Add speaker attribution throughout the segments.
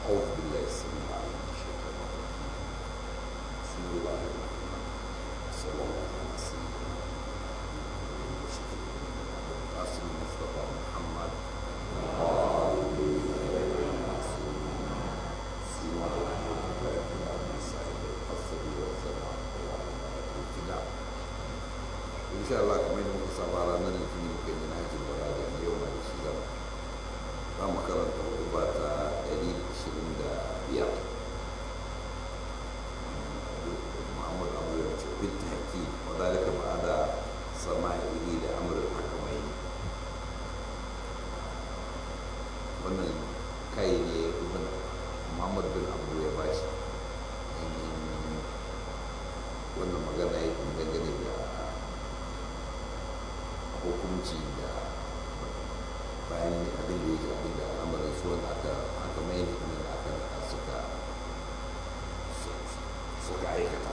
Speaker 1: أعوذ بالله السميع العليم من الشيطان الرجيم بسم الله الرحمن الرحيم صلى الله على سيدنا محمد وشفيع القاسم المصطفى محمد سيما الله صاحب القصر والسماء والابتداء إن شاء الله كما يوم صباح لنا الاثنين كي نهج البلاد اليوم على الشيطان za mu karanta hutuba ta 125 muhammad abu ya ce bin taki wa dalika ba da sama'ihi da amurin hakamai wannan kai ne ibn muhammad bin abu ya bashi ainihin wannan magana ya dangane da hukunci da bayan abin da ya ji abin da al'amarin su wanda aka aka mai ne kuma da aka da suka suka aikata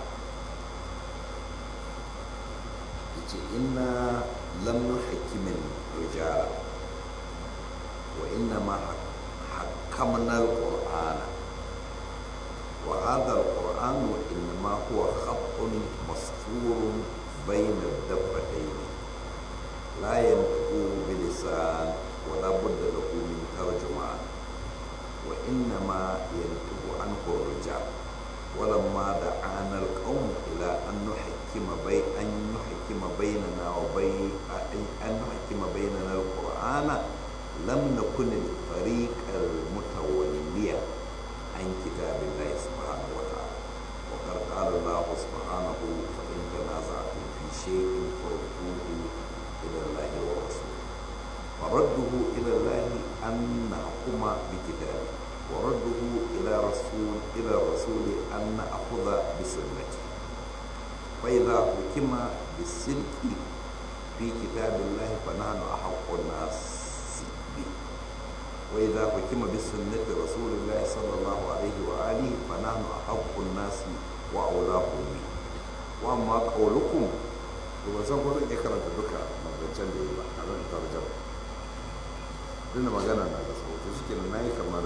Speaker 1: yace inna lam nuhakkimin rijala wa inna ma hakkamna al-qur'ana wa hadha al-qur'an innama huwa khattun masturun bayna ad-dabbatayn la yanqu bilisan ولا بد له من ترجمان وإنما ينتج عنه الرجال ولما دعانا القوم إلى أن نحكم بين أن نحكم بيننا وبين أن نحكم بيننا القرآن لم نكن الفريق المتولي عن كتاب الله سبحانه وتعالى وقد قال الله سبحانه فإن تنازعتم في شيء فردوه إلى الله ورسوله فرده إلى الله أن نحكم بكتابه ورده إلى رسول إلى الرسول أن نأخذ بسنته فإذا حكم بالسلك في كتاب الله فنحن أحق الناس به وإذا حكم بسنة رسول الله صلى الله عليه وآله فنحن أحق الناس وأولاهم به وأما قولكم وزن قولك إكرا تدكا مبنشان دي أنا ترجمة tunda magana na da sauti shi kenan na yi kamar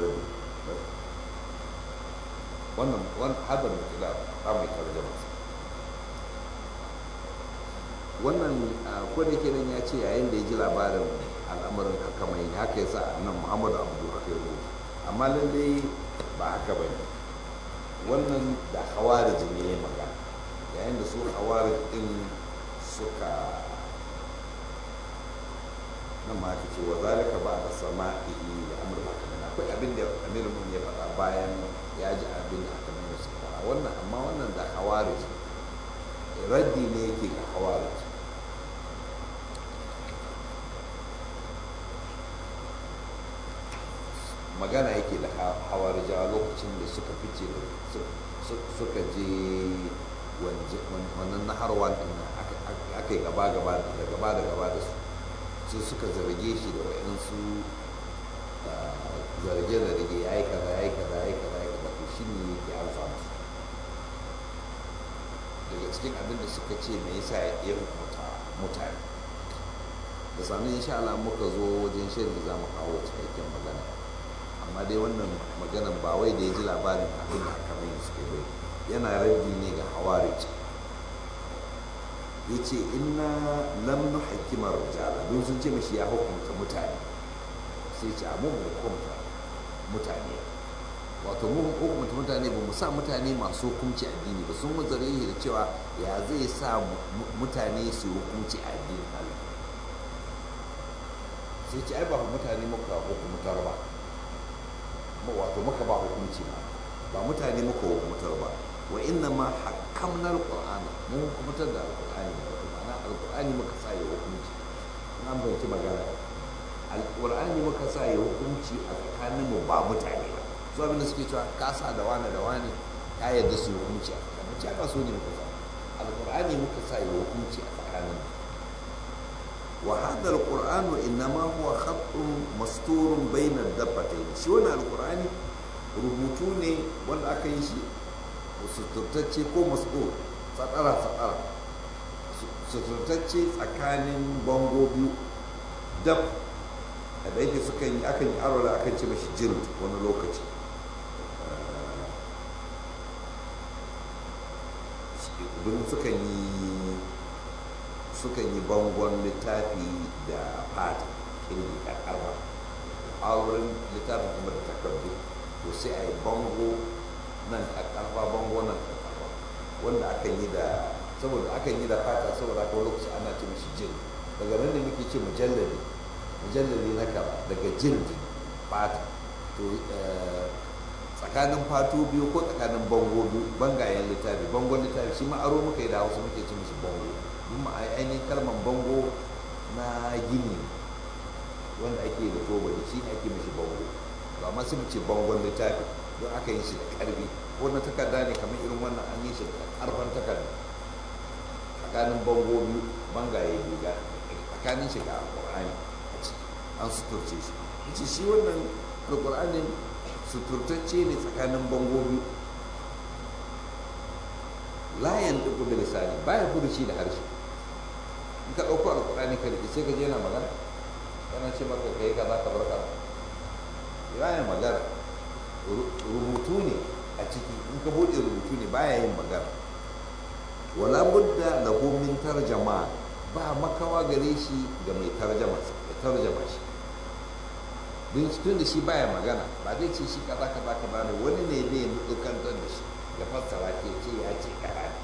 Speaker 1: wannan hadar da kila ta mai tarjama wannan ko da kenan ya ce yayin da ya ji labarin al'amarin haka mai haka ya sa nan muhammadu abdu haka ya rubuta amma lallai ba haka ba ne wannan da hawarij ne ya magana yayin da su hawarij din suka nan ma aka ce wa zalika ba da sama'i da amur ba kamar akwai abin da amir mun ya faɗa bayan ya ji abin da aka nuna su faɗa wannan amma wannan da hawarij raddi ne yake ga hawarij magana yake da hawarijawa lokacin da suka fice suka je wannan naharwan aka yi gaba-gaba da gaba da gaba da su sai suka zarge shi da waɗansu zarge-zarge ya yi kaza ya yi kaza ya yi kaza ya yi kaza to shi ne yake alfa musu daga cikin abin da suka ce me yasa ya hukunta mutane da sami insha Allah muka zo wajen shirin za mu kawo cikakken magana amma dai wannan maganan ba wai da ya ji labarin abin da aka mai suke bai yana raddi ne ga hawarij ya ce ina lam nuhakkimar rijala don sun ce mashi ya hukunta mutane sai ce mu hukunta mutane wato mu hukunta mutane ba mu sa mutane masu hukunci addini ba sun wazare shi da cewa ya zai sa mutane su hukunci addini Allah sai ce ai ba mutane muka hukuntar ba wato muka ba hukunci ba ba mutane muka hukuntar ba wa inna ma hakamna alqur'ana mun hukuntar da alqur'ani wato ma'ana alqur'ani muka sa ya hukunci an bayyana magana alqur'ani muka sa ya hukunci a tsakanin mu ba mutane ba su abin da suke cewa ka sa da wani da wani ka yarda su hukunci a tsakanin mu ba so ne muka sa alqur'ani muka sa ya hukunci a tsakanin mu wa hadha alqur'anu innama huwa khattun masturun bayna ad-dabbatayn shi wannan alqur'ani rubutu ne wanda aka yi shi suturtacce ko mas'ul tsakara-tsakara suturtacce tsakanin bango biyu dab da yake suka yi akan yi arola akan ce mashi jild wani lokaci don sukan yi sukan yi bangon littafi da fata kirgi karkarwa a wurin littafin kuma da takardu to sai a yi bango nan karkarwa bango nan karkarwa wanda akan yi da saboda akan yi da fata saboda haka lokaci ana ce mishi jin daga nan ne muke ce mujallali mujallali na kaba daga jirgi fata to tsakanin fatu biyu ko tsakanin bango biyu bangayen littafi bangon littafi shi ma aro muka yi da hausa muke ce mishi bango kuma ainihin kalmar bango na gini wanda ake da toba da shi ne ake mishi bango to amma sai mu ce bangon littafi don aka yi shi da karfi ko na takarda ne kamar irin wannan an yi shi da karfan takarda tsakanin bango biyu bangaye biyu ga tsakanin shi ga alƙur'ani a ciki an suturce shi yace shi wannan alƙur'anin suturtacce ne tsakanin bango biyu layan duk da lisani baya furuci da harshe in ka ɗauko alƙur'ani ka riƙe sai ka je yana magana yana ce maka ka yi kaza ka bar kaza baya magana rubutu ne a ciki in ka buɗe rubutu ne baya yin magana wala budda lahu min tarjama ba makawa gare shi ga mai tarjama ya tarjama shi don tun da shi baya magana ba zai ce shi kaza kaza kaza ne wani ne ne dukantar da shi ya fassara ke ce ya ce kaza ne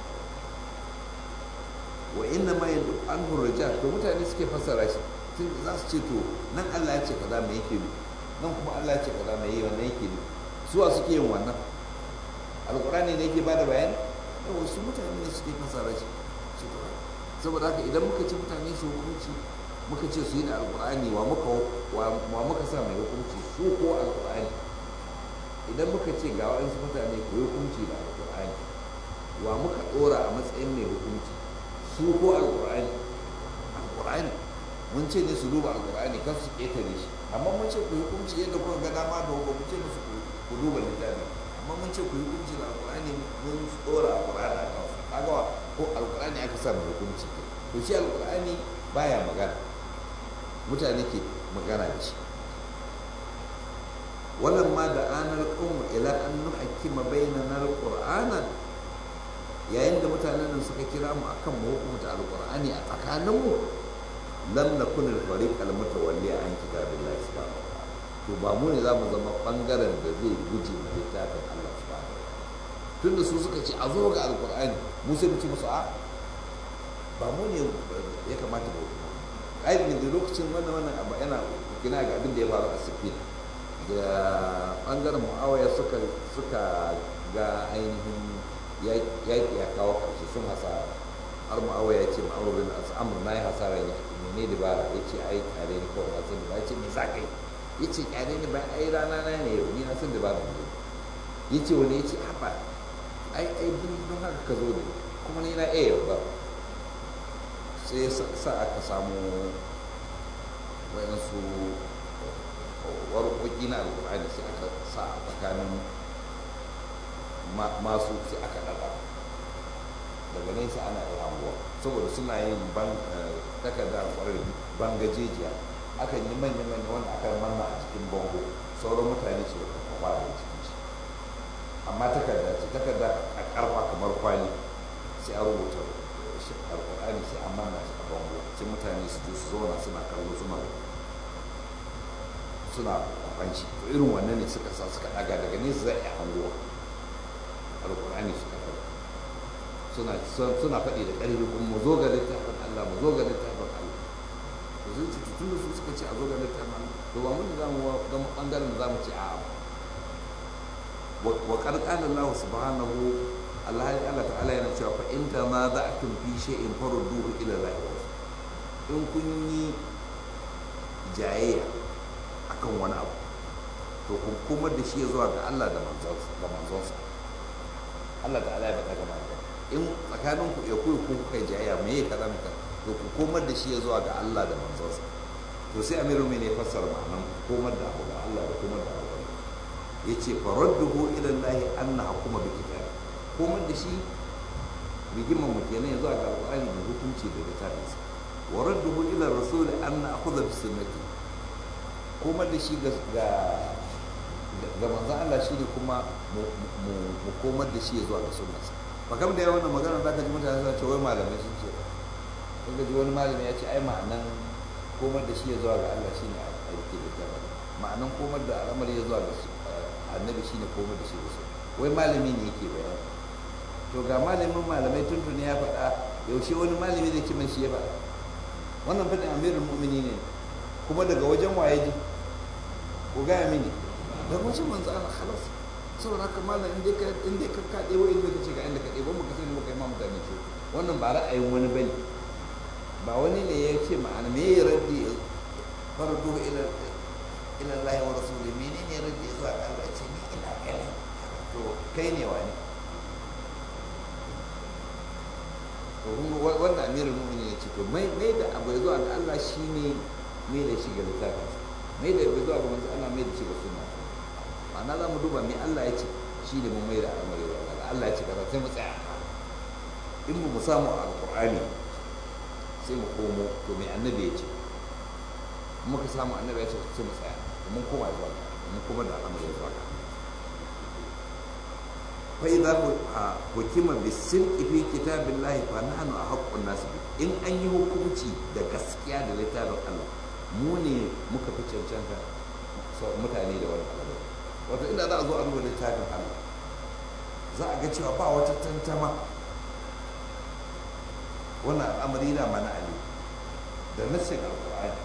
Speaker 1: wa inna ma yanzu an hurja to mutane suke fassara shi tun za su ce to nan Allah ya ce kaza me yake nufi nan kuma Allah ya ce kaza me yi wannan yake nufi suwa suke yin wannan alkurani ne yake bada bayani yau wasu mutane ne suke fasara shi saboda haka idan muka ci mutane su hukunci muka ce su yi da alkur'ani wa muka wa muka sa mai hukunci su ko alkur'ani idan muka ce ga wa'ansu mutane ku yi hukunci da alkur'ani wa muka dora a matsayin mai hukunci su ko alkur'ani alkur'ani mun ce ne su duba alkur'ani kan su ƙetare shi amma mun ce ku yi hukunci yadda kuka ga dama da ba mu ce musu ku duba littafi amma mun ce ku yi hukunci da alkur'ani mun tsora alkur'ani a kansu kaga ko alkur'ani aka sa mai hukunci to shi alkur'ani baya magana mutane ke magana da shi wannan ma da anar qawm ila an nuhakkima bainana alqur'ana yayin da mutanen nan suka kira mu akan mu hukunta alqur'ani a tsakanin mu lam nakun al-fariq al-mutawalli an kitabillahi subhanahu wa ta'ala to ba mu ne za mu zama bangaren da zai guje ma littafin Allah subhanahu wa tunda su suka ce a zo ga alkur'ani mu sai mu ci musu a ba mu ne ya kamata ba ai da lokacin wannan wannan abu yana kina ga abin da ya faru a sifin da bangaren mu'awaya suka suka ga ainihin yaƙi ya kawo ƙarshe sun hasara har mu'awaya ya ce ma'amur bin al'amur na yi hasara ya mene dabara ya ce ai kare ni kawai na san da ya ce me za ka yi ya ce kyale ni bayan ai rana na ne yau ni na san da ba da ya ce wani ya ce haɓa ai ai bin don haka ka zo ne kuma ni na iya yau ba sai sa aka samu wayansu warƙoƙi na alƙur'ani sai aka sa a tsakanin masu sai aka ɗaga daga nesa ana yi hanguwa saboda suna yin takarda alƙwarar bangajejiya akan yi manya-manya wanda aka manna a cikin bango sauran mutane su da kwafa da cikin shi amma takarda ce takarda a karfa kamar kwali sai a rubuta alkur'ani sai a manna shi a bango sai mutane su su zauna suna kallo suna suna kwafan shi to irin wannan ne suka sa suka daga daga nesa zai iya hangowa alkur'ani suka daga suna suna faɗi da ƙarfi kuma mu zo ga littafin Allah mu zo ga littafin Allah to sun ce tun da su suka ce a zo ga littafin Allah to ba mun da mu ga bangaren da zamu ce a wa qad qala Allah subhanahu Allah Allah ta'ala yana cewa fa in tanaza'tum fi shay'in farudduhu ila Allah in kun yi jayayya akan wani abu to kun komar da shi ya zuwa ga Allah da manzonsa da manzonsa Allah ta'ala ya faɗa ga manzon in tsakanin ku ya kuyi ku kai jayayya me ya kaza maka to ku komar da shi ya zuwa ga Allah da manzonsa to sai amiru mai ne fassara ma'anan komar da abu ga Allah da komar da abu ga yace faradduhu ila Allah anna hukuma bi kitab komar da shi rigimar mu kenan ya zuwa ga alqur'ani da hukunci da littafinsa wa radduhu ila rasul anna akhudha bi sunnati komar da shi ga ga manzon Allah shi ne kuma mu komar da shi ya zuwa ga sunnarsa ba kam da yawan wannan magana za ka ji mutane suna ce wai malamai sun ce in ka ji wani malami ya ce ai ma'anan komar da shi ya zuwa ga Allah shine a aiki da jama'a ma'anan komar da al'amari ya zuwa ga annabi shine komar da shi da su wai malami ne yake bayani to ga malamin malamai tuntuni ya faɗa yaushe wani malami zai ci shi ya faɗa wannan faɗin amirul mu'mini ne kuma daga wajen waye ji ko gaya mini da wajen manzo Allah khalas saboda haka malam in dai ka in dai ka ka ɗebo inda kace ga inda ka ɗebo mu ka sani kai ma mutane ce wannan ba ra'ayin wani bane ba wani ne ya ce ma'ana me ya raddi fardu ila ila Allah wa rasuli menene raddi zuwa ga Allah ce ni ina ganin to kai ne wani to kun wannan amirul mu'minin ya ce to mai mai da abu zuwa ga Allah shine mai da shi ga littafin mai da abu zuwa ga manzo Allah mai da shi ga sunna ma'ana za mu duba me Allah ya ce shi ne mun mai da al'amari zuwa ga Allah ya ce kaza sai mu tsaya in mu samu alqur'ani sai mu komo to me annabi ya ce muka samu annabi ya ce sai mu tsaya mun koma zuwa ga mun koma da al'amari zuwa ga فإذا حكم بالسلك في كتاب الله فنحن أحق الناس به إن أن يحكمتي da gaskiya da littafin Allah mu ne muka fi cancanta mutane da wani abu wato inda za a zo a duba littafin Allah za a ga cewa ba wata tantama wannan al'amari na mana ali da nassin alƙur'ani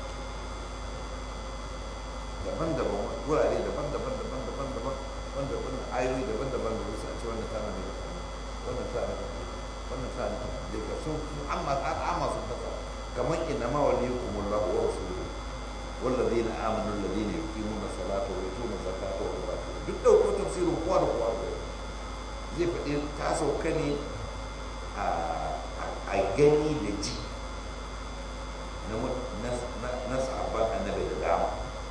Speaker 1: daban-daban wurare daban-daban daban-daban daban wanda wannan ayoyi daban-daban da wasu a ce wannan tana da wannan tana da wannan tana da daga sun amma amma sun fasa kamar inna ma waliyukum Allahu wa rasuluhu والذين آمنوا الذين يقيمون الصلاة ويؤتون الزكاة وهم راكعون duk dauko tafsirin kowa da kowa da zai faɗi ta sauka ne a gani da ji na sabon annabi da dama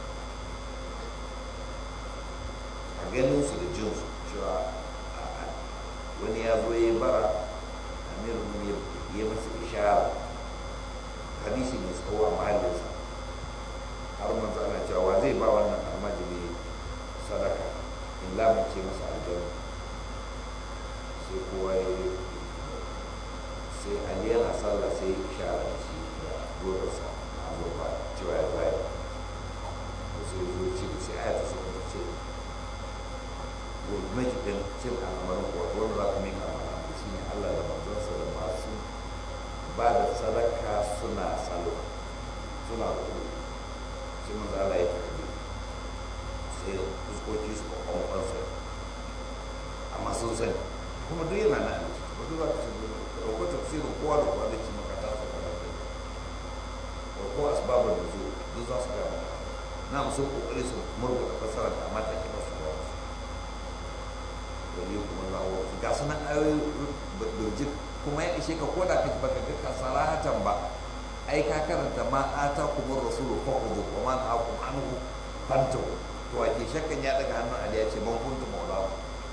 Speaker 1: a ganin su da jin su cewa wani ya zo ya bara amirin mun ya masa ishara hadisi mai tsawo a mahallinsa har manzo ana cewa zai ba wannan almajiri sadaka in lamunce masa aljanna sai kowa ya yi sai ali yana sallah sai ya ishara da shi da rodarsa a azurfa cewa ya zai sai zo ce sai aya ta sauka ce gwamnati ɗin cin al'amarin kuwa wanda za ka mai kamara shi ne allah da manzansa da masu ba da sadaka suna salo suna kuɗi sai manzo Allah ya tafi sai fuskoki su kwakwan sa amma sun sani kuma duk yana nan ba duk za ka san ka ɗauko tafsirin kowa da kowa da ke maka ta sa kana kai ko ko asbabar da zo duk za su ga maka na musu kokari su murguɗa fasara da amma ta kira su ba su wani kuma za a ga sunan ayoyi birjik kuma ya ishe ka koda ka baka ga kasaratan ba ai ka karanta ma ata kuma rasulu fa khudhu wa man aqum anhu fantu to ake shakkan ya daga hannun ali ya ce man kuntu maula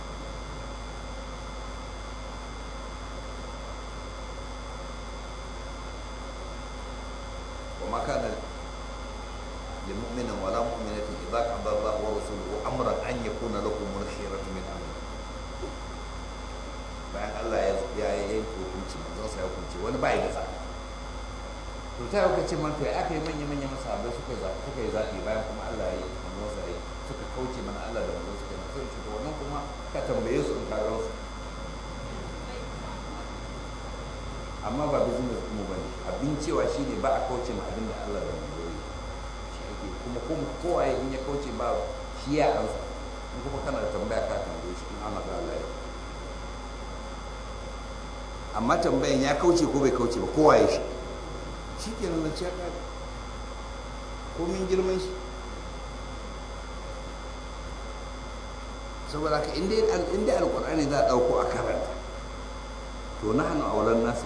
Speaker 1: wa ma kana lil mu'minin wa la mu'minatin idza qada Allah wa rasuluhu amran an yakuna lakum al-khiyaratu min amri bayan Allah ya yanke hukunci manzon sa ya hukunci wani bai da tsaka to ta yau kace man to ya aka yi manya manya masahabai suka zaɓi suka yi zaɓi bayan kuma Allah ya yi manzon sa yi suka kauce mana Allah da manzon suka yi sai ce to wannan kuma ka tambaye su in ka ga su amma ba business mu bane abin cewa shine ba a kauce ma abin da Allah da manzon yi shi ake kuma kuma kowa in ya kauce ba shi ya ansa in kuma kana da tambaya ka tambaye shi in Allah da Allah ya amma tambayan ya kauce ko bai kauce ba kowa ya shi shi ke nan ya kare komin girman shi saboda ka inda alkur'ani za a ɗauko a karanta to na hannu a wulan nasu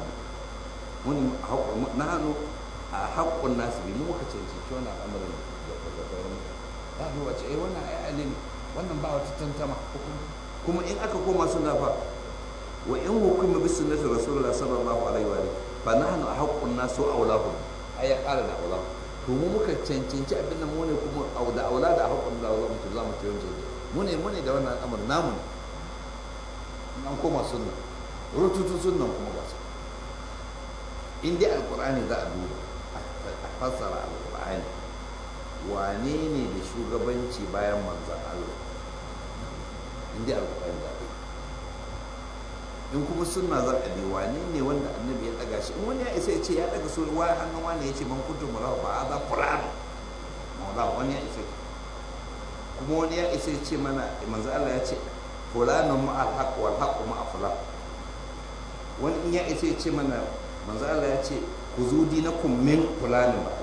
Speaker 1: na hannu a haƙƙun nasu bi mu muka cancanci wani al'amarin da sauran ya fi wace ai wannan ai ali ne wannan ba wata tantama kuma in aka koma suna fa wa in hukuma bi sunnati rasulullah sallallahu alaihi wa alihi fa nahnu ahqqun nas wa awlahu ay ya qala da awlahu to mu muka cancanci abin nan mu ne kuma au da aula da ahqqun da awlahu to zamu ci wancan mu ne mu ne da wannan al'amar namu ne an koma sunna rututu sunan kuma ga su in dai alkur'ani za a duba a fassara alkur'ani wane ne da shugabanci bayan manzan Allah in dai alkur'ani za a yi in kuma sunna za a bi wane ne wanda annabi ya daga shi in wani ya isa ya ce ya daga so wa hannun wani ya ce man kuntum mulawa fa aza qur'an mawla wani ya isa kuma wani ya isa ya ce mana manzo Allah ya ce fulanun ma al haqq wal haqq ma fulan wani in ya isa ya ce mana manzo Allah ya ce ku zu dinakum min fulanin ba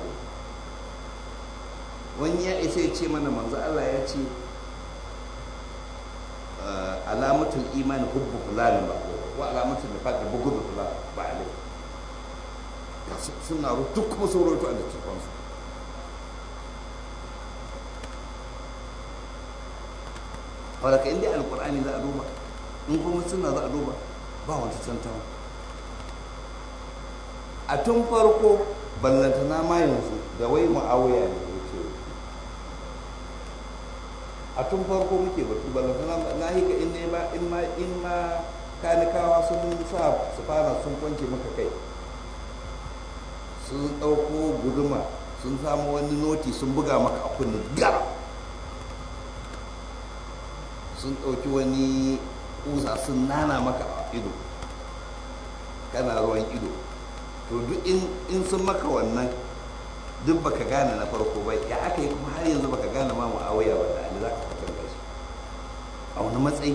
Speaker 1: wani ya isa ya ce mana manzo Allah ya ce alamatul imani hubbu fulanin ba wa alamatul nifaq bughd fulan ba alai ga suna duk kuma sun roto a littattafan su wadda inda alkur'ani za a duba in kuma suna za a duba ba wata tantawa a tun farko ballantana ma yanzu da wai ma'awuya ne ya ce a tun farko muke batu ballantana na hika in ne ba in ma in ma kanikawa sun sa su fara sun kwance maka kai sun ɗauko guduma sun samu wani noti sun buga maka a kunni gar sun ɗauki wani kusa sun nana maka a ido kana ruwan ido to duk in sun maka wannan duk baka gane na farko ba ya aka yi kuma har yanzu baka gane ma mu'awiya ba da ali za ka kwatanta shi a wani matsayi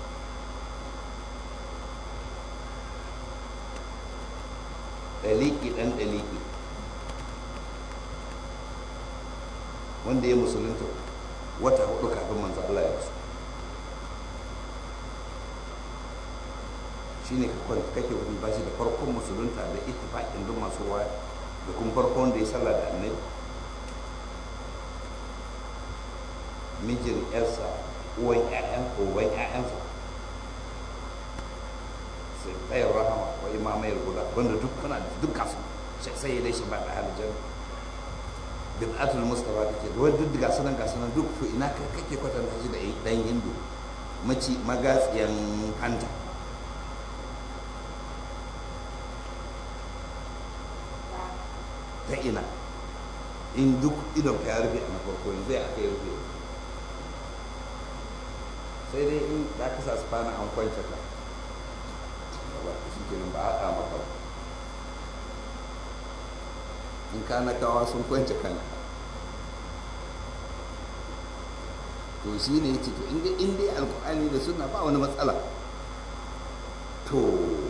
Speaker 1: daliki dan daliki wanda ya musulunta wata hudu kafin manzo Allah ya rasu shine kake wani bashi da farkon musulunta da ittifaqin duk masu ruwa da kuma farkon da ya sallah da annabi mijin yarsa uwan ƴaƴan uban ƴaƴansa sai tsayar rahama wa imamai guda wanda duk kana da duk kasu sai sai ya dace ba da halijan bid'atul mustafa kake da wanda duk gasu nan gasu nan duk to ina kake kwatanta shi da dan hindu maci magatsiyan hanta ta ina in duk idon ka ya rufe a na farko yanzu ya aka yi rufe sai dai in za ka sa su fana an kwance ka ba shi kenan ba haɗa maka ba in ka na kawa sun kwance kanka to shi ne ya ce to in dai alkur'ani da suna ba wani matsala to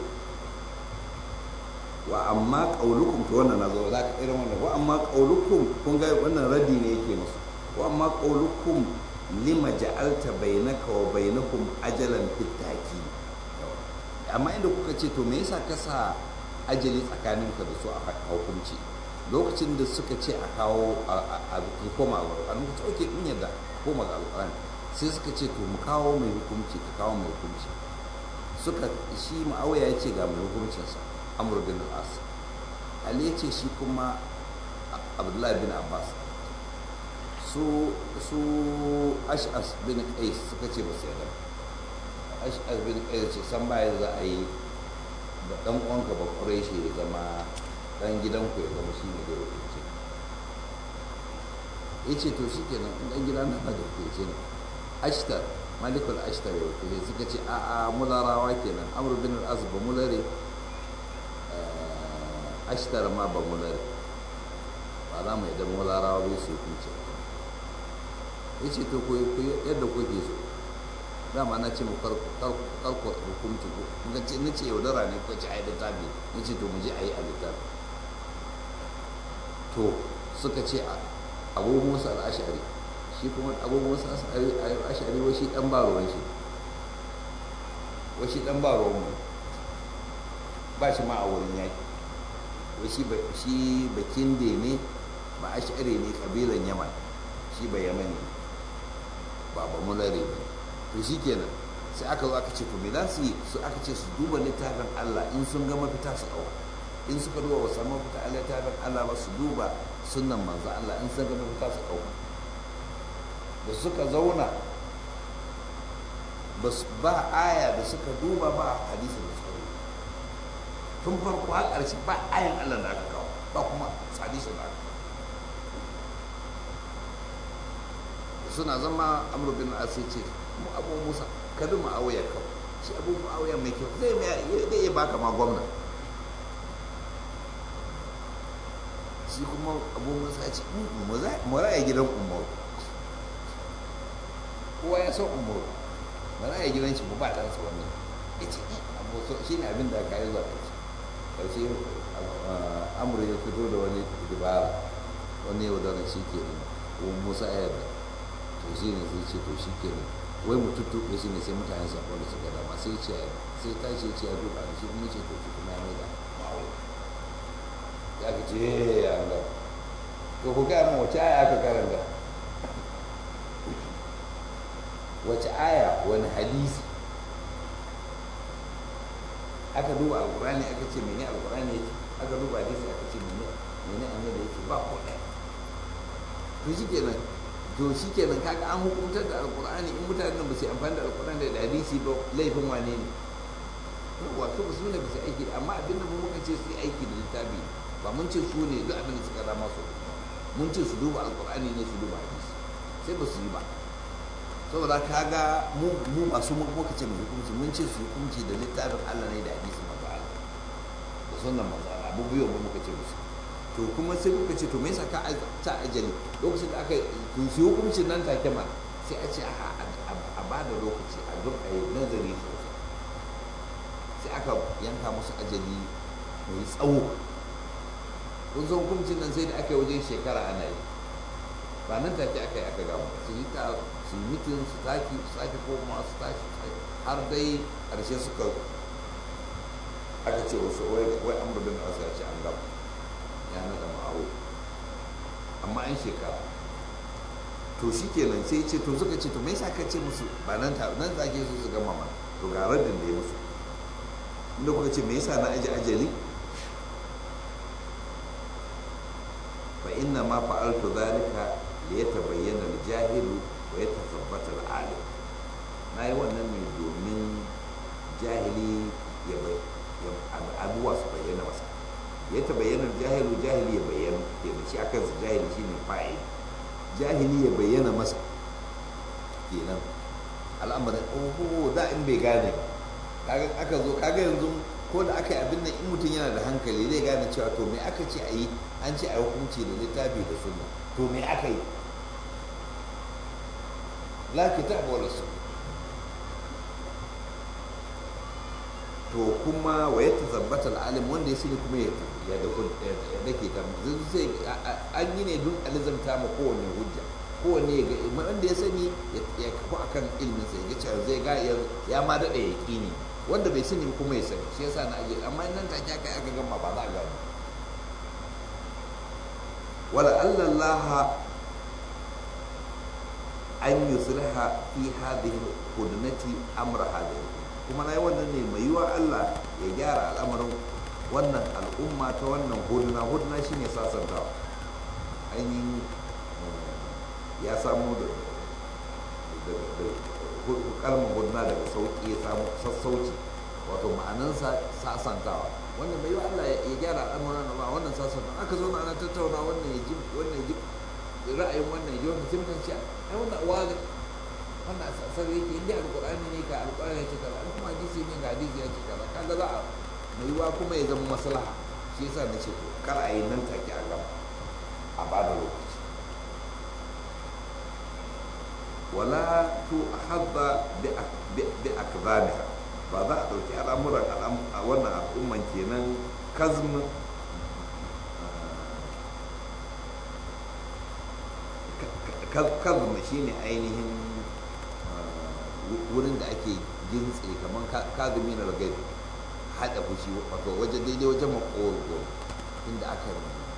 Speaker 1: wa amma qaulukum to wannan nazo za ka irin wannan wa amma qaulukum kun ga wannan radi ne yake musu wa amma qaulukum lima ja'alta bainaka wa bainakum ajalan fitaki amma inda kuka ce to me yasa ka sa ajali tsakaninka da su a hukunci lokacin da suka ce a kawo a koma alƙur'ani muka ce oke kun yadda koma ga alƙur'ani sai suka ce to mu kawo mai hukunci ka kawo mai hukunci suka shi ma'auya ya ce ga mai hukuncinsa amur bin al'as ali ya ce shi kuma abdullahi bin abbas su su ash'as bin qais suka ce ba su yarda ash'as bin qais ce san baya za a yi da dan uwanka ba quraishi ya zama dan gidanku ya zama shine da hukunci yace to shikenan in dan gida na da hukunci ne ashtar malikul ashtar ya hukunci suka ce a'a mularawa kenan amr bin al-as ba mulare ashtar ma ba mulare ba za mu yadda mularawa bai su hukunci ya ce to yadda kuke so dama na ce mu karko hukunci ko muka ce na ce yaudara ne ko ce a yi littafi na ce to mu je a yi a littafi to suka ce abu musa al'ashari shi kuma abu musa al'ashari wa shi dan ba ruwan shi wa shi dan ba ruwan mu ba shi ma a wurin yaki shi bakin da ne ba a share ne kabilan yaman shi ba yamani ba ba mulare ne to shi kenan sai aka zo aka ce to me za su yi su aka ce su duba littafin Allah in sun ga mafita su ɗauka in suka duba ba samu mafita a littafin Allah ba su duba sunan manzo Allah in sun ga mafita su ɗauka da suka zauna ba aya da suka duba ba hadisi da suka rubuta tun farko har ƙarshe ba ayan Allah da aka kawo ba kuma hadisin da aka suna zama amru bin asi ce mu abu musa ka bi ma'auya ka shi abu ma'auya mai kyau zai zai iya baka ma gwamna shi kuma abu musa ce mu ra'ayi gidan umar kowa ya san umar ba ra'ayi gidan shi ba ɗansa wannan ya ce abu so shi ne abin da aka yi zuwa ƙarshe ƙarshe amur ya fito da wani dubara wani yau da shi ke nan musa ya yarda to shi ne zai ce to shi ke nan wai mu tuttuɓe shi ne sai mutane su da suka dama sai ce sai ta ce ce ya duba da shi kuma ce to shi kuma ya mai da ma'aure ya ka ce ya Allah to ku gaya mu wace aya aka karanta wace aya wani hadisi aka duba alkurani aka ce mene alkurani yake aka duba hadisi aka ce mene mene annabi yake ba ko ɗaya to shi kenan to shi kenan kaga an hukuntar da alkur'ani in mutanen ba su amfani da alkur'ani da hadisi ba laifin wane ne wato ba su ne ba su aiki amma abinda mu muka ce su yi aiki da littafi ba mun ce su ne duk abin da suka rama su mun ce su duba alkur'ani ne su duba hadisi sai ba su yi ba saboda kaga mu mu ba su muka ce mu hukunci mun ce su hukunci da littafin Allah ne da hadisi manzo Allah da sunnan manzo Allah abu biyu mu muka ce musu to kuma sai muka ce to me yasa ka ta ajali lokacin da aka to shi hukuncin nan take ma sai a ce a ba da lokaci a duk a yi nazari sosai sai aka yanka musu ajali mai tsawo kun san hukuncin nan sai da aka yi wajen shekara ana yi ba nan take aka yi aka gama su yi ta su yi mitin su taki su sake koma su tashi har dai ƙarshe suka aka ce wasu wai an budin da ya ce an gama ya naɗa ma'aro amma an shekara to shi kenan sai ce to suka ce to me yasa ka ce musu ba nan ta nan zage su su gama mana to ga raddin da ya musu inda kuka ce me yasa na aji ajali fa inna ma fa'altu dhalika li yatabayyana al-jahilu wa yatathabbata al-alim nayi wannan ne domin jahili ya abubuwa su bayyana masa ya tabayyana jahilu jahili ya bayyana kenan shi akan su jahili shine fa'il jahili ya bayyana masa kenan al'amarin oh da in bai gane kaga aka zo kaga yanzu ko da aka yi abin nan in mutum yana da hankali zai gane cewa to me aka ce a yi an ce a yi hukunci da littafi da sunna to me aka yi la kitab wala sunna to kuma wa ya tazabbata al'alim wanda ya sani kuma ya ya dake ta sai an yi ne don alizamta ma kowanne hujja kowanne ya ga wanda ya sani ya kafu akan ilmin sa ya ga cewa zai ga ya ma dada ya kini wanda bai sani kuma ya sani shi yasa na aje amma nan take aka aka gama ba za a gani wala Allah an yusliha fi hadhihi hudnati amra hadhihi kuma na yi wannan ne mai yiwa Allah ya gyara al'amarin wannan al'umma ta wannan huduna huduna shine sasantawa ainihin ya samu da kalmar huduna daga sauƙi ya samu sassauci wato ma'anansa sasantawa wannan mai yiwa Allah ya gyara al'amuran ba wannan sasantawa aka zo na ana tattauna wannan ya ji wannan ya ji ra'ayin wannan ya ji wannan sai mutan ce ai wannan uwa wannan sai yake inda alqur'ani ne ka alqur'ani ya ce kaza in kuma hadisi ne ga hadisi ya ce kaza kaga za a mai yiwa kuma ya zama maslaha shi yasa na ce to kar a yi nan take a gaba a ba da lokaci wala tu hadda bi akzamiha ba za a ɗauki al'amuran a wannan al'umman kenan kazm kazm shine ainihin wurin da ake gintse kamar kazumi na ragai haɗa fushi wato waje daidai wajen makoro inda aka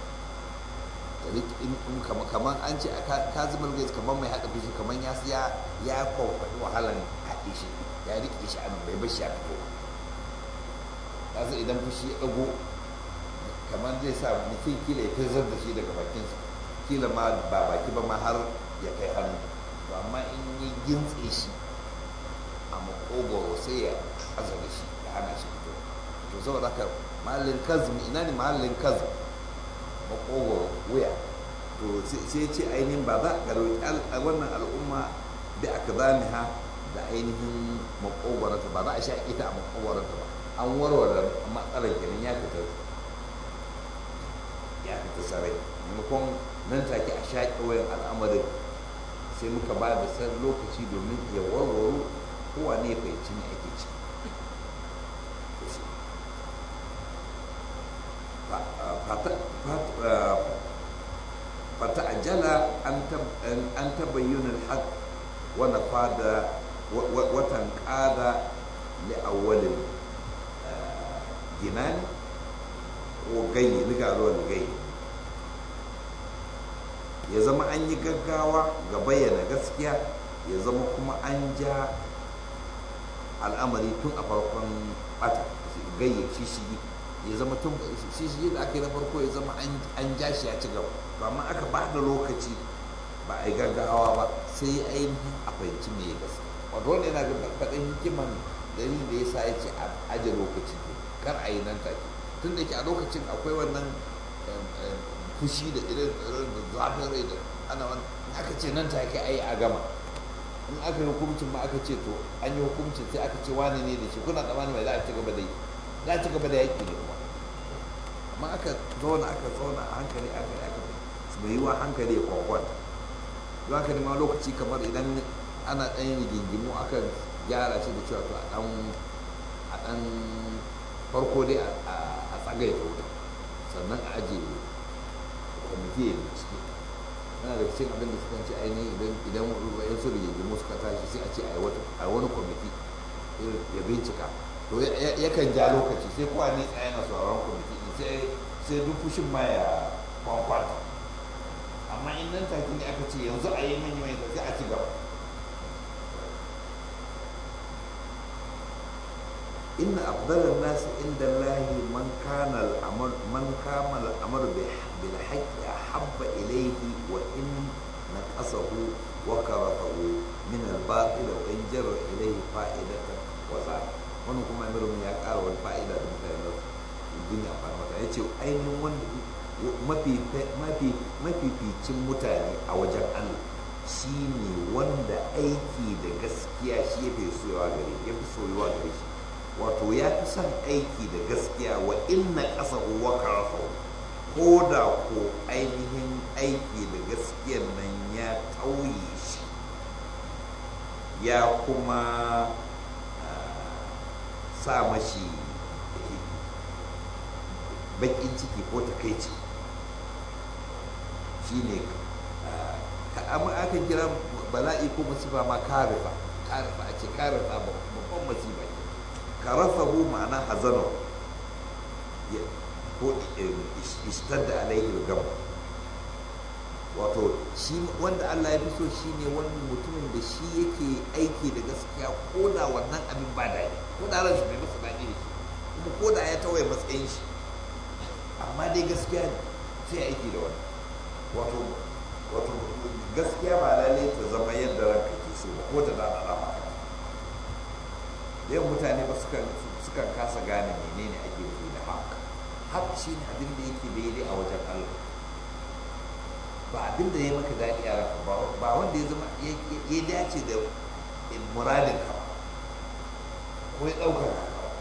Speaker 1: kamar an ce kazumin gais kamar mai haɗa fushi kamar ya ya ya kwakwaɗi wahalar haɗe shi ya riƙe shi anan bai bashi ya fito ba sai idan fushi ya ɗago kamar zai sa mutum kila ya firzar da shi daga bakinsa kila ma ba baki ba ma har ya kai hannu to amma in yi gintse shi a makogoro sai ya aza da shi ya hana shi fito to saboda haka mahallin kazm ina ne mahallin kazm makogoro wuya to sai ce ainihin ba za a roƙi wannan al'umma da aka zamiha da ainihin makogoranta ba za a sha ita a makogoranta ba an warware matsalar kenan ya fita ya fita sarai maimakon nan take a sha wayan al'amarin sai muka ba da san lokaci domin ya warware kowa ne fahimci ne ake ci فتعجل أن تبين الحق ونفاد وتنقاد لأول الجنان وغي لقالوا الغي ya zama an yi gaggawa ga bayyana gaskiya ya zama kuma an ja al'amari tun a farkon bata gayya shishigi ya zama tun shishigi da aka yi na farko ya zama an ja shi ya ci gaba to amma aka ba da lokaci ba a yi gaggawa ba sai ainihin a fahimci me ya gaskiya wato wanda yana da faɗin hikiman dalilin da ya sa ya ce a aje lokaci kar a yi nan take tun da ke a lokacin akwai wannan fushi da irin da zafin rai da ana wani aka ce nan take ai a gama in aka yi hukuncin ma aka ce to an yi hukuncin sai aka ce wani ne da shi kuna tsammani mai za a ci gaba da yi za a ci gaba da yaƙi ne kuma amma aka zauna aka zauna a hankali aka yi aka su bai yi wa hankali ya kwakwan don haka ne ma lokaci kamar idan ana ɗan yin rigingimu akan gyara shi da cewa to a ɗan a ɗan farko dai a tsagaita wuta sannan a ajiye kwamiti ya bincike yana da cikin abin da suka ce ainihin idan idan yan su rigingimu suka tashi sai a ce a wani kwamiti ya bincika to yakan ja lokaci sai kowa ne tsaye na sauraron kwamiti sai sai duk fushin ma ya kwankwata amma in nan take ne aka ce yanzu a yi manyan mai sai a ci gaba إن أفضل الناس عند الله من كان الأمر من كان الأمر بالحق أحب إليه وإن نقصه وكرهه من الباطل وإن جر إليه فائدة وزاد wannan kuma amirin ya ƙara wani fa'ida da mutane da duniya a mata ya ce ainihin wanda mafificin mutane a wajen allah shi ne wanda aiki da gaskiya shi ya fi soyuwa gare ya fi soyuwa gare shi wato ya fi son aiki da gaskiya wa inna ƙasa wa karafa ko da ko ainihin aiki da gaskiyan nan ya tauye shi ya kuma sa mashi baƙin ciki ko takaici shi ne amma akan kira bala'i ko masifa ma karifa karifa a ce karifa babban masifa ne karafahu ma'ana hazano ko ishtadda alaihi gam wato shi wanda Allah ya fi so shine wani mutumin da shi yake aiki da gaskiya ko da wannan abin ba daɗi ko da ran shi bai masa daɗi da shi kuma ko da ya tawaye matsayin shi amma dai gaskiya ne sai aiki da wani wato wato gaskiya ba lalai ta zama yadda ranka ke so ba ko ta dana rama yau mutane ba sukan kasa gane menene ake nufi da haka haka shi ne abin da yake daidai a wajen Allah ba abin da ya maka daɗi a ranka ba wanda ya zama ya dace da muradin ka ba ko ya ɗaukar ka ba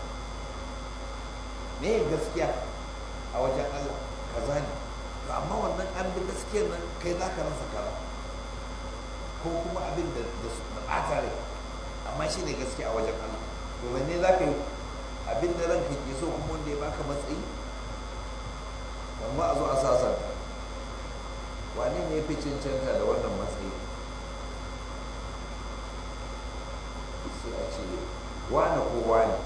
Speaker 1: me gaskiya a wajen Allah kaza ne to amma wannan an bi gaskiyar nan kai za ka rasa kaza ko kuma abin da su ɓata rai amma shi ne gaskiya a wajen Allah to wanne za ka yi abin da ranka ke so kuma wanda ya baka matsayi amma a zo a sasanta wane ne ya fi cancanta da wannan matsayi sai a ce wane ko wane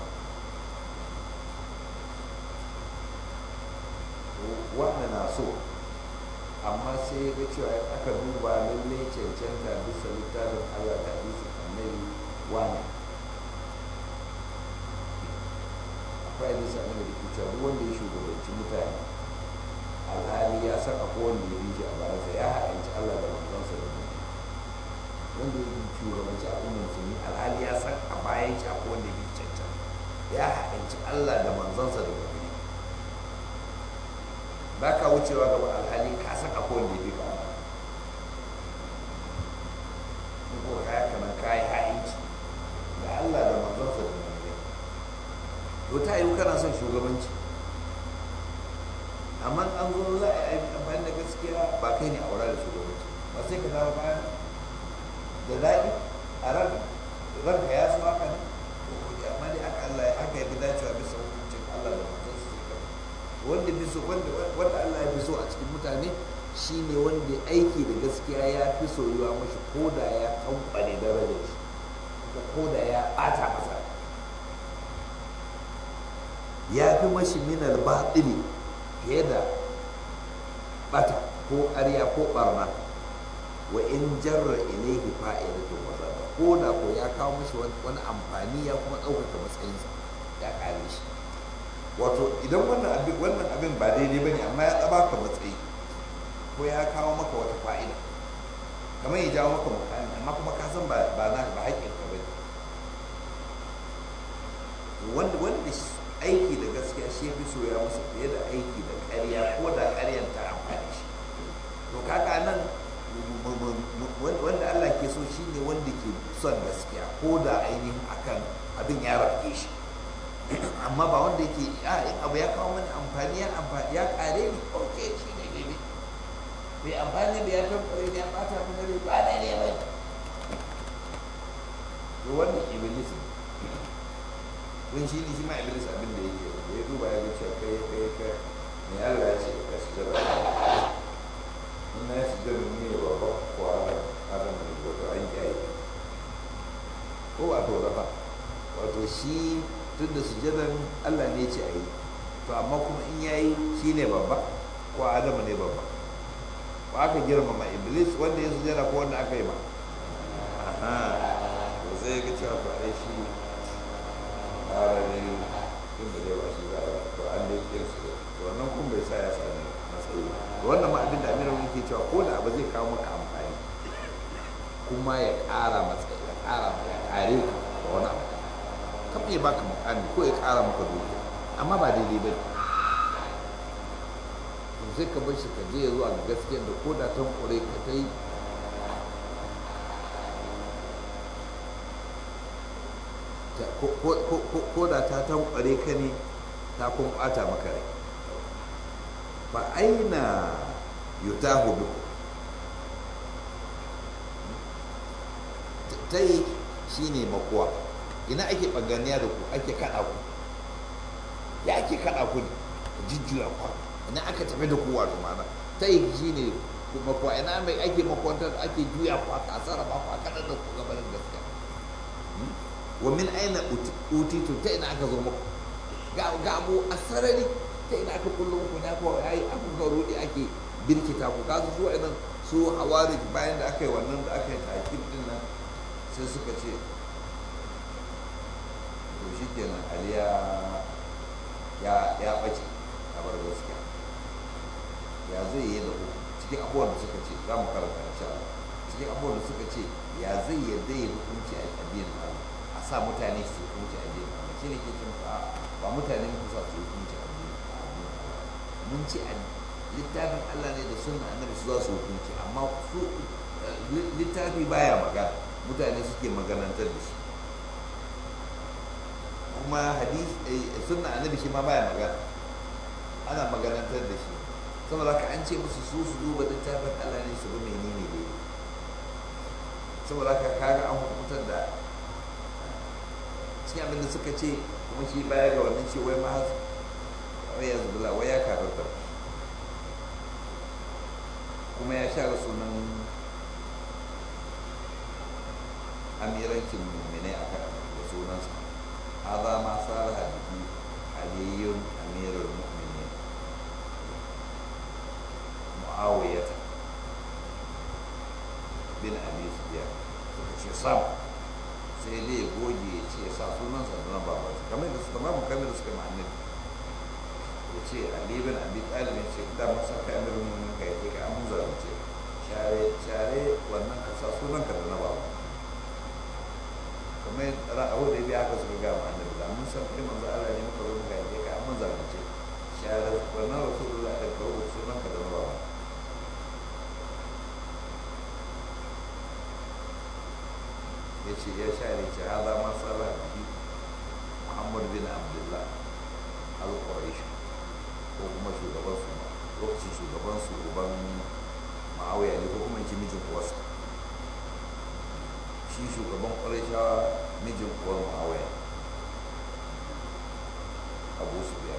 Speaker 1: wane na so amma sai ya ga cewa aka duba lallai cancanta bisa littafin allah da bisa annabi wane akwai hadisi a da ke cewa duk wanda ya shugabanci mutane alhali ya san akwai wanda ya rije a bayansa ya haɗanci Allah da manzansa da mutum wanda ya shugabanci al'ummar musulmi alhali ya san a bayan shi akwai wanda ya cancan ya haɗanci Allah da manzansa da mutum wucewa gaba alhali ka san akwai wanda ya fi ka ko kaya kana kayi ha'inci da Allah da manzonsa da manzon to ta yi kana son shugabanci amma an zo za a yi amfani da gaskiya ba kai ne aura da shugabanci ba sai ka dawo bayan da daɗi a ran ranka ya so haka ne amma dai aka Allah ya aka yafi dacewa bisa hukuncin Allah da manzon su sai wanda fi so wanda wanda Allah ya fi so a cikin mutane shine wanda aiki da gaskiya ya fi soyuwa mashi ko da ya kamfane darajar shi ko da ya ɓata masa ya fi mashi minal baɗili fiye da ɓata ko ƙarya ko ɓarna wa in jarra ilaihi fa'idatu wa zarra ko da ko ya kawo mashi wani amfani ya kuma ɗaukaka matsayinsa ya ƙare shi wato idan wannan abin wannan abin ba daidai bane amma ya tsaba ka matsayi ko ya kawo maka wata fa'ida kamar ya jawo maka mukami amma kuma ka san ba na ba haƙƙin ka bane wanda wanda aiki da gaskiya shi ya fi soya masa fiye da aiki da ƙarya ko da ƙaryan ta amfani shi to kaka nan wanda Allah ke so shi ne wanda ke son gaskiya ko da ainihin akan abin ya rafke shi amma ba wanda yake a in abu ya kawo mani amfani ya amfani ya kare ni ok shi ne daidai bai amfani da ya tabbare ne ya bata mun rai ba daidai ba to wannan iblis ne don shi ne shi ma iblis abin da yake da ya duba ya ga cewa kai kai kai me Allah ya ce ka shi jira in na shi jira ne ba ba ko adam ne ko to an kiyaye ko ba to ba wato shi tun da sujadan Allah ne ce a yi to amma kuma in ya yi shi ne babba ko adamu ne babba ko aka girmama iblis wanda ya sujada ko wanda aka yi ma to sai ga cewa ko ai shi ƙara ne tun da dai ba shi za a yi to an dai yin su to wannan kun bai sa ya sami matsayi to wannan ma abin da amiran yake cewa ko da abu zai kawo maka amfani kuma ya ƙara matsayi ya ƙara ya ƙare ka da wani abu kan ya baka mukami ko ya kara maka dukiya amma ba daidai ba to sai ka bar shi ka je zuwa ga gaskiyar da koda tan kure ka ta yi koda ta tan kure ka ne ta kun bata maka rai fa aina yutahu bi ta yi shine makuwa ina ake ɓanganiya da ku ake kaɗa ku ya ake kaɗa ku jijjira ku ina aka tafi da ku wato mana ta yi shi ne kuma kuwa ina mai ake makwantar ake juya ku aka sarrafa ku a kaɗar da ku gabanin gaskiya wa min aina utitu ta ina aka zo muku ga abu a sarari ta ina aka kullu muku na kuwa ya yi aka ga rudi ake birkita ku kasu su wa'annan su hawari bayan da aka yi wannan da aka yi takin din nan sai suka ce to shi kenan ali ya ya ɓace a bar gaskiya ya zai yi da cikin abubuwan da suka ce za mu karanta insha Allah cikin abubuwan da suka ce ya zai yadda ya hukunci a addinin Allah a sa mutane su hukunci a addinin Allah shi ne ke cin a ba mutane mu sa su hukunci a addinin Allah mun ce a littafin Allah ne da sunna annabi su za su hukunci amma su littafi baya magana mutane suke maganantar da shi kuma hadis sunna annabi shi ma baya magana ana maganantar da shi saboda haka an ce musu su su duba littafin Allah ne su ga menene ne saboda haka kaga an hukuntar da cikin abin da suka ce kuma shi baya ga wannan ce wai ma wai ya zubula wai ya karanta kuma ya share sunan amirancin mummune a kan da sunansa هذا ما صالح به علي أمير المؤمنين معاوية بن أبي سفيان suka ce sam sai dai ya goge ya ce sa sunan sa na baba kamar da suka babu kamar da suka ma'anin ya ce Ali bin Abi Talib ya ce da mun saka amir mun ka yi ka an zalunce share share wannan ka sa sunan ka da na baba kamar ra'ahu da biya haka suka gama annabi da mun san kai manzo Allah ne muka zo muka yi ka amma zalunce share wannan rasulullah da kawo sunan ka ya ce ya share ce ha za ma tsara bihi muhammad bin abdullah al-quraish ko kuma shugaban su lokacin shugaban su uban ma'awiya ne ko kuma yake mijin uwarsa shi shugaban quraishawa mijin uwar ma'awiya abu su biya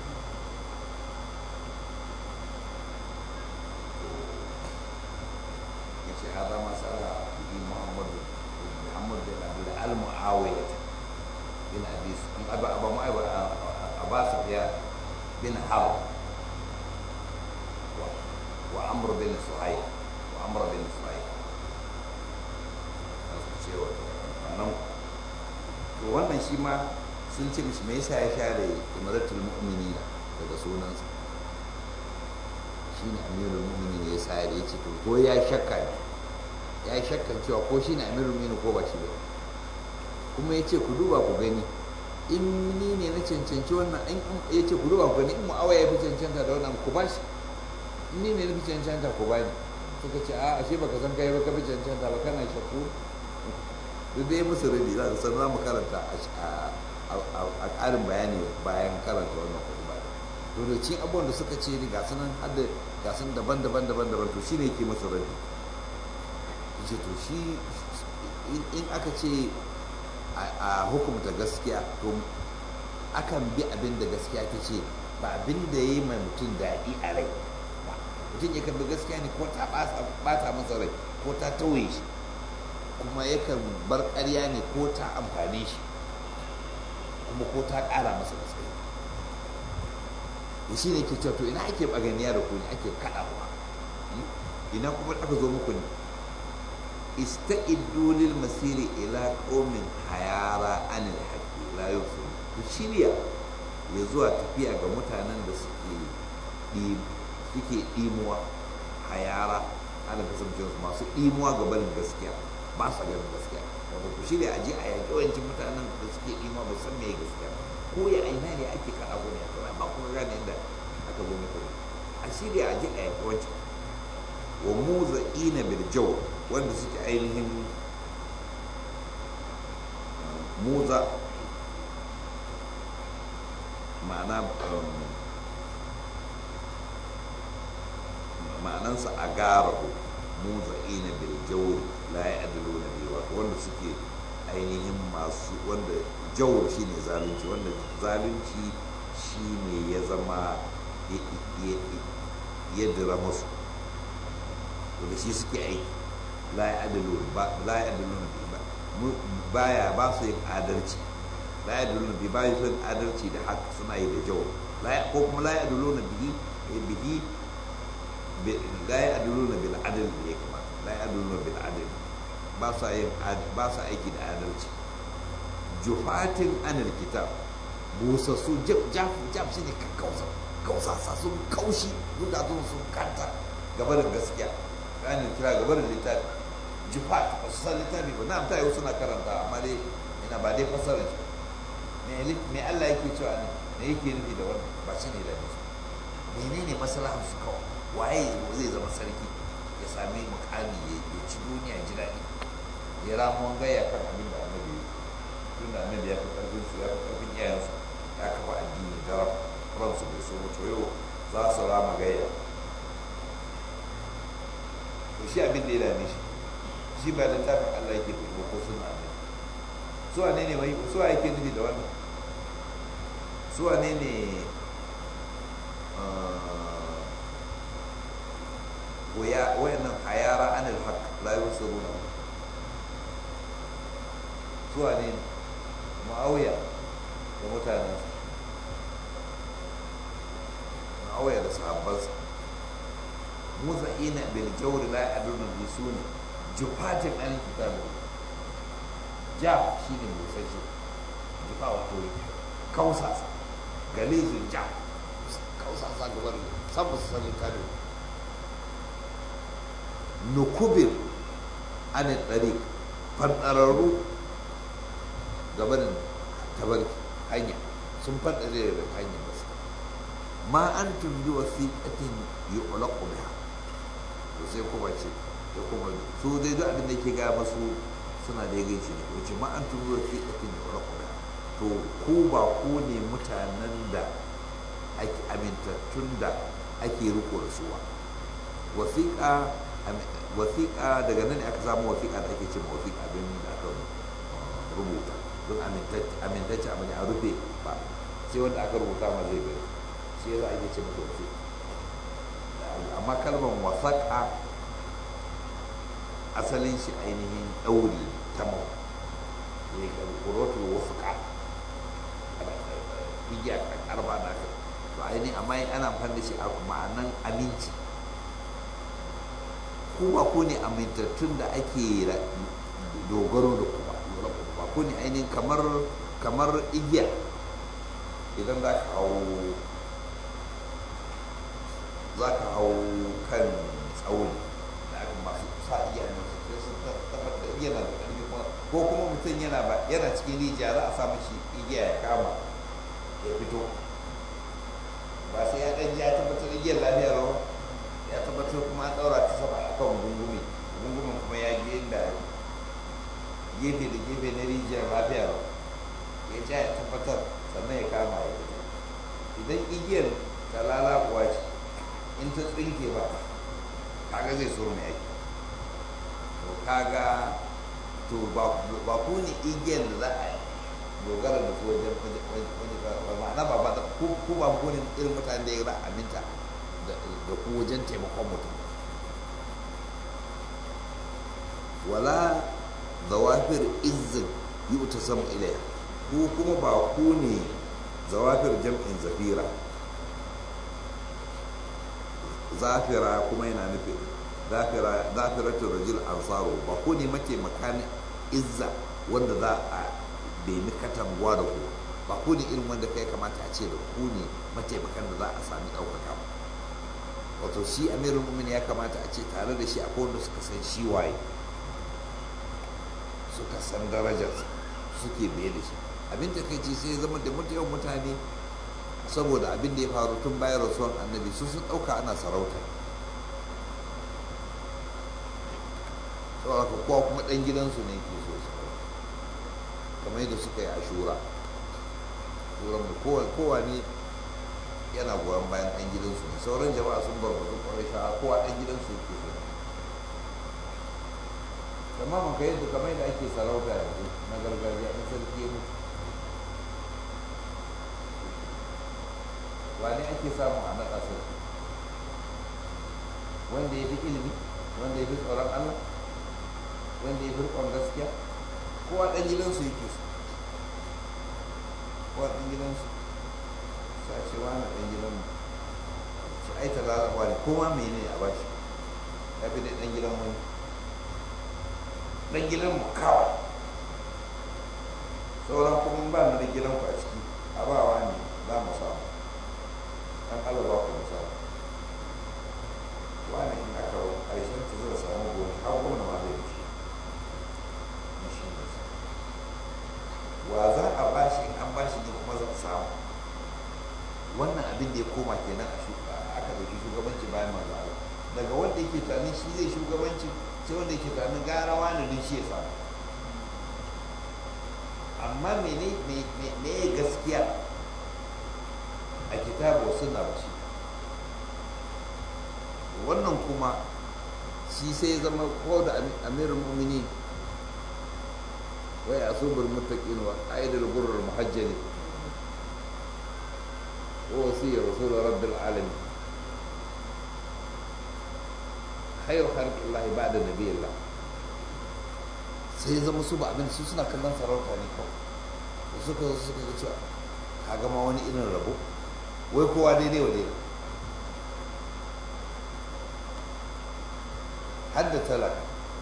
Speaker 1: ya ce hada masala bi muhammadu muhammad bin abdullah al-mu'awiya bin abi abu abu mu'awiya abbas biya bin harb wa amr bin suhayb wa amr bin suhayb cewa wannan to wannan shi ma sun ce mishi me yasa ya share imaratul mu'minina daga sunansa shine amirul mu'minin ya sa ya ce to ko ya shakka ne ya shakkan cewa ko shine amirul mu'minin ko ba shi ba kuma ya ce ku duba ku gani in ni ne na cancanci wannan in ya ce ku duba ku gani in mu'awa ya fi cancanta da wannan ku ba shi in ni ne na fi cancanta ku ba ni suka ce a ashe baka san kai ba ka fi cancanta ba kana shakku duk dai musu rabi za su san za mu karanta a ƙarin bayani bayan karanta wannan kuɗi ba to da cin abubuwan da suka ce ni ga sunan hadda ga sun daban daban daban daban to shine yake musu rabi yace to shi in aka ce a hukumta gaskiya to akan bi abin da gaskiya ta ce ba abin da ya yi mai mutum daɗi a rai mutum yakan bi gaskiya ne ko ta ɓata masa rai ko ta tauye shi kuma yakan bar ƙarya ne ko ta amfane shi kuma ko ta ƙara masa gaskiya da shi ne ke cewa to ina ake baganiya da ku ne ake kaɗawa ina kuma aka zo muku ne ista'iddu lil masiri ila qaumin hayara anil haqqi la yusul ku shirya ya zuwa tafiya ga mutanen da suke suke dimuwa hayara ana kasance su masu dimuwa ga barin gaskiya ba su ganin gaskiya wato ku shirya a je a yaƙi wancan mutanen da suke dimuwa ba san me gaskiya ko ya aina ne ake kaɗa ku ne a ba kuma gane inda aka zo muku a shirya a je a yaƙi wancan wa muza ina birjau wanda suke ainihin muza ma'ana ma'anansa a garahu muza ina birjau la ya adalo na biyu wanda suke ainihin masu wanda jawar shi ne zalunci wanda zalunci shi ne ya zama ya dira masu da shi suke aiki la ya adalu la ya adalu baya ba su yin adalci la ya adalu bi ba su yin adalci da haka suna yi da jawo ko kuma la ya adalu na bihi bihi la ya adalu na bil adal ne kuma la ya adalu na bil adal ba su yin ba su aiki da adalci jufatin anil kitab busassu jaf jaf jaf shi ne kakkausa kausasa sun kaushi zukatun sun kanta gaba da gaskiya ranar kira gaba da littafi jifat ba su san littafi ba na ta yau suna karanta amma dai ina ba dai fasarar shi me Allah yake cewa ne me yake nufi da wannan ba shi ne da nufi menene maslahar su kawai waye zai zama sarki ya sami mukami ya ci duniya ji daɗi ya ramuwan gaya kan abin da annabi tun da annabi ya fi karfin su ya fi karfin iyayensu ya kafa addini da ransu bai so to yau za su rama gaya to shi abin da ya dame shi shi ba littafin Allah yake fito ko suna ne su wane ne mai su yake nufi da wannan su wane ne waya wayannan hayara anil haq la yusiruna su wane ne muawiya da mutanen muawiya da sahabbansa muza'ina bil jawri la ya'dunu bi suni jufatin an kitab ja shine busasshe jufa wato kausasa galizin ja kausasa gabar sabu su sani kado nukubir an tsari fadararru gabanin tabarki hanya sun fadare da hanyar gaske ma an tumbi wasiƙatin yi ulaƙu biha to sai kuma ce da kuma su dai duk abin da ke ga masu suna da yagai shi ne wace ma an turo fi ɗafin da wani kuma to ku ba ku ne mutanen da ake amintattun da ake riko da su ba wasiƙa wasiƙa daga nan ne aka samu wasiƙa da ake ce ma wasiƙa don da aka rubuta don amintacce abu ne a rufe ba sai wanda aka rubuta ma zai gani shi yasa ake ce masa wasiƙa amma kalmar wasaƙa asalin shi ainihin ɗauri ta mau ya yi ƙarƙurotul wasaƙa igiya ƙarfa da aka to ainihin amma ana amfani da shi a ma'anan aminci ku ba ku ne amintattun da ake dogaro da kuma ba ku ne ainihin kamar kamar igiya idan za ka hau za ka hau kan tsauni da aka masu sa iya nan su kai sun tabbatar da yana da ƙarfi kuma ko kuma mutum yana ba yana cikin rijiya za a sa mashi igiya ya kama ya fito ba sai ya ɗan ya tabbatar igiyar lafiya rawa ya tabbatar kuma an ɗaura ta sama a kan gungumi gungumin kuma ya je da gefe da gefe na rijiyar lafiya rawa ya ja ya tabbatar sannan ya kama ya fito idan igiyar ta lalakuwa ce in ta tsinke ba kaga zai so mai aiki to kaga to ba ku ne igiyar da za a yi dogara da su wajen wajen ma'ana ba ba ku ba ku ne irin mutane da ya za a aminta da ku wajen taimakon mutum wala zawafir izin yi uta sama ilaya ku kuma ba ku ne zawafir jam'in zafira zafira kuma yana nufin zafiratul rajul ansaru ba ku ne mataimakan izza wanda za a bemi katanguwa da ku ba ku ne irin wanda kai kamata a ce da ku ne mataimakan da za a sami ɗaukaka ba wato shi amirul mumin ya kamata a ce tare da shi akwai wanda suka san shi waye suka san darajarsa suke biye da shi abin da kai ci sai zama da mutuwan mutane saboda abin da ya faru tun bayan rasuwan annabi su sun ɗauka ana sarauta saboda kowa kuma ɗan gidansu ne ke so su kamar yadda suka yi a shura shuran da kowa ne yana goyon bayan ɗan gidansu ne sauran jama'a sun barbatu kwarai sha kowa ɗan gidansu ke so amma mun ka yadda kamar yadda ake sarauta yanzu na gargajiya in sarki ya mutu wane ake samu a naɗa sarki wanda ya fi ilimi wanda ya fi tsoron allah wanda ya fi riƙon gaskiya kowa ɗan gidansu yake su kowa ɗan gidansu sa ce wani ɗan gidan su ai talalawa ne kowa mai ne a bashi ya fi dai ɗan gidan wani ɗan gidan mu kawai sauran kuma ba mu da gidan ku a ciki a ba wa ne za mu samu dan Allah ba ku misali wani in aka ƙarshen ta zai samu gobe har gona ma zai ce na shi ne wa za a bashi in an bashi ne kuma za a samu wannan abin da ya koma kenan a aka ɗauki shugabanci bayan manzo Allah daga wanda yake tunanin shi zai shugabanci sai wanda yake tunanin gara wani don shi ya samu amma mene me gaskiya a kitabu suna ba shi wannan kuma shi sai zama ko da amirin mumini wai a subar mutaƙin wa aidar gurar muhajjali ko wasiyar rasulun rabbil alamin khairu khalqillahi ba'da nabiyillah sai zama su ba abin su suna kallon sarauta ne kawai suka suka ga cewa ka gama wani irin rabo wai kowa daidai wa daidai har da talaka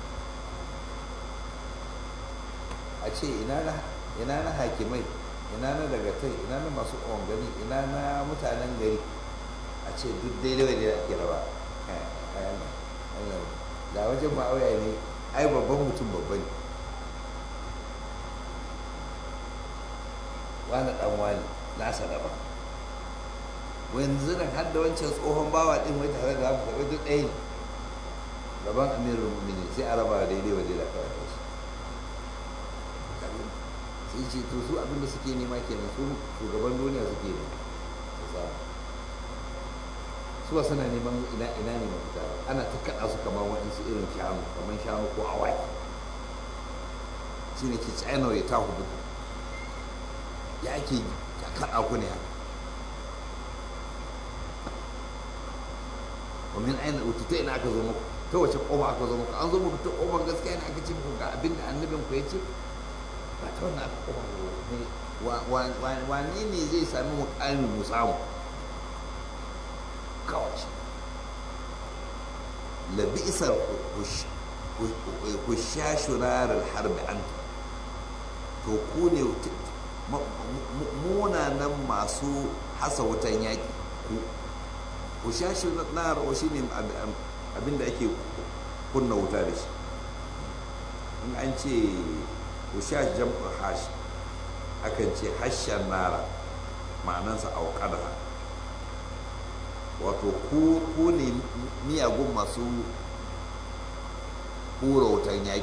Speaker 1: a ce ina na hakimai ina na dagatai ina na masu gani ina na mutanen gari a ce duk daidai wa daidai ake raba da wajen ma'auya ne ai babban mutum babba ne wani dan wani nasa daban wanzu nan har da wancan tsohon bawa din wai tare da haka wai duk ɗaya ne gaban amirul mu'minin sai a raba daidai wa daidai kawai da shi gani sai ce to su abinda suke nema kenan su shugaban duniya suke nema su ba suna neman ina ina ne mafita ana ta kaɗa su kamar waɗansu irin shanu kamar shanu ko awaki shi ne ke china ya ta hudu ya ake kaɗa ku ne haka ومن أين أوتيت ina aka zo muku ta wace ƙofa aka zo muku an zo muku ta ƙofar gaskiya ne aka ce muku ga abin da annabin ku ya ce ba ta wannan aka ƙofa ne wane ne zai sami mukami mu samu kawai labisar hushashu rarar harbi an to ku ne munanan masu hasa wutan yaƙi ku hushashu nar shi ne abinda ake kunna wuta da shi in an ce hushash jam'ul hash akan ce hashen nara ma'anansa auƙada wato ku ne miyagun masu hura wutan yaƙi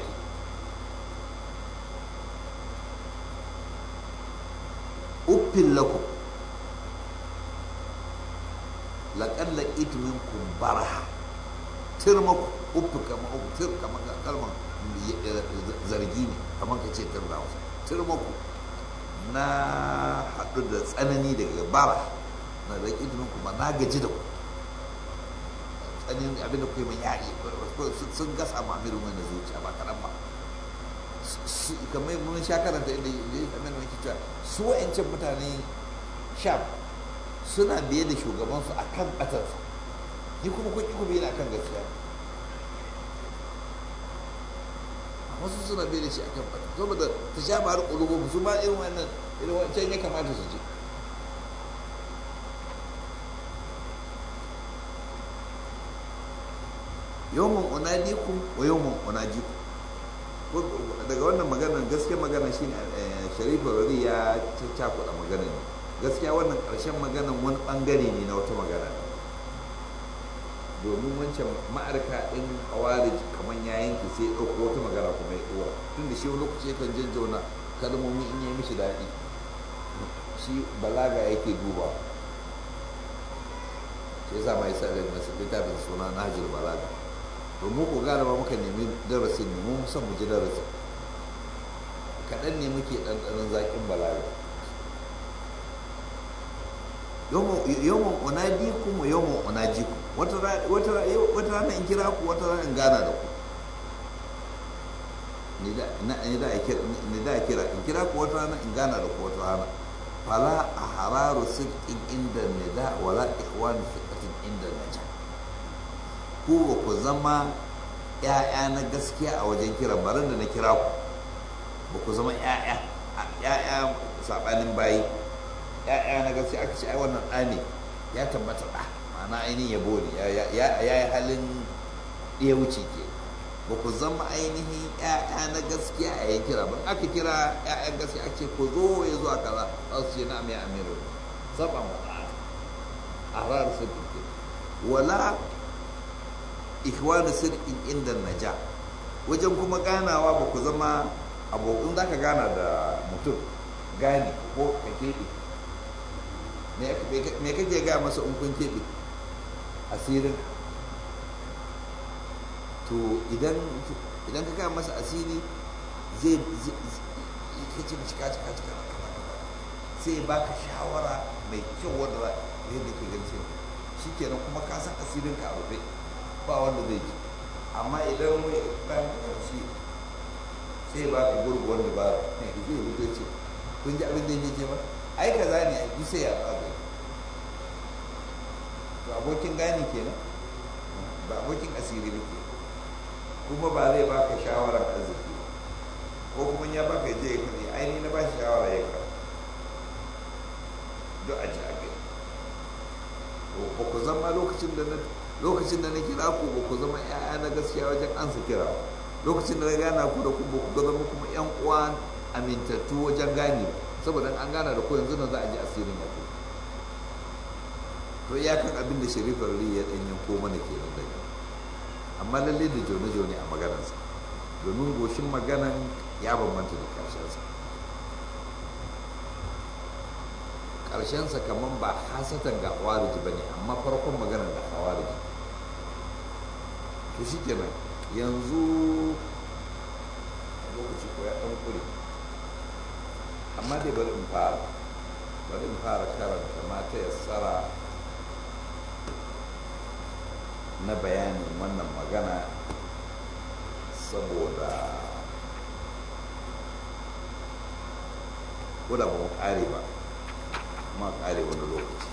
Speaker 1: uffin lakum laƙalla itumin kumbara tirma ufi kama tir kama kalmar zargi ne kamar ka ce tir da wasu tirma ku na haɗu da tsanani daga bara na da itumin kuma na gaji da ku tsanin abin da kuwa mai yaƙi sun gasa mamirin wani zuciya ba kaɗan ba kamar mun sha karanta inda ya kamar da muke cewa su wa'ancan mutane sham suna biye da shugabansu a kan ɓatarsa ni kuma kun ku biye a kan gaskiya wasu suna biye da shi a kan ɓatar saboda ta sha ba har ƙulubu su ma irin wannan irin wancan ya kamata su je yawon unadikum wa yawon unajikum daga wannan maganar gaskiya magana shine sharifa rari ya cakuɗa maganar ne gaskiya wannan ƙarshen maganar wani ɓangare ne na wata magana domin wancan ma'arka ɗin hawari kamar ya yanke sai ɗauko wata magana kuma ya ɗora tun da shi wani lokaci kan jajjauna kalmomi in yi mishi daɗi shi balaga yake duba shi yasa mai sa da masu littafin suna nahjul balaga to mu ko gane ba muka nemi darasin ne mu san mu ji darasin kaɗan ne muke ɗanɗanon zaƙin balaga yawon unadikum wa yawon unajikum wata rana in kira ku wata rana in gana da ku ni da a kira in kira ku wata rana in gana da ku wata rana fala a hararu sirkin inda nida wala ikhwani fiqatin inda naja ku ba ku zama ‘ya'ya na gaskiya a wajen kiran barin da na kira ku ba ku zama ‘ya'ya ‘ya'ya saɓanin bayi ‘ya'ya na gaskiya aka ce ai wannan ɗa ne ya tabbata ɗa ma'ana ainihin yabo ne ya yi halin ɗaya wuce ke ba ku zama ainihin ‘ya'ya na gaskiya a yin kira ban aka kira ‘ya'yan gaskiya ake ku zo ya zuwa kaza za su ce na mai amiru saba mu a rarar sun wala ikhwanu sirrin inda naja wajen kuma ganawa ba ku zama abokan za ka gana da mutum gani ko ka keɓe me kake gaya masa in kun keɓe asirin to idan idan ka gaya masa asiri zai ka ce mashi kaci kaci sai baka shawara mai kyau wanda yadda ke gan sai shi kenan kuma ka san asirin ka a rufe ba wanda zai ji amma idan mai ɗan ƙarshe sai ba ka gurgu wanda ba ne ka zai rubuta ce kun ji abin da yake ce ba ai ka zane a ji sai ya tsaga to abokin gani kenan ba abokin asiri ba ke kuma ba zai baka shawarar arziki ko kuma ya baka je ya kaɗe aini na ba shi shawara ya kaɗe duk a ji a gani ba ku zama lokacin da na lokacin da na kira ku ba ku zama ‘ya'ya na gaskiya wajen ansa kira lokacin da na gana ku da ku ba ku zama kuma ‘yan uwa amintattu wajen gani saboda an gana da ku yanzu nan za a ji asirin ya ku to iyakan abin da sharifar ri ya ɗan yanko mana ke nan daga amma lalle da jone-jone a maganarsa domin goshin maganan ya bambanta da ƙarshensa ƙarshensa kamar ba hasatan ga hawariji ba ne amma farkon maganar da hawariji to shi kenan yanzu lokaci ko ya ɗan ƙure amma dai bari in fara bari in fara karanta mata yassara na bayanin wannan magana saboda ko da ba mu ƙare ba ma ƙare wani lokaci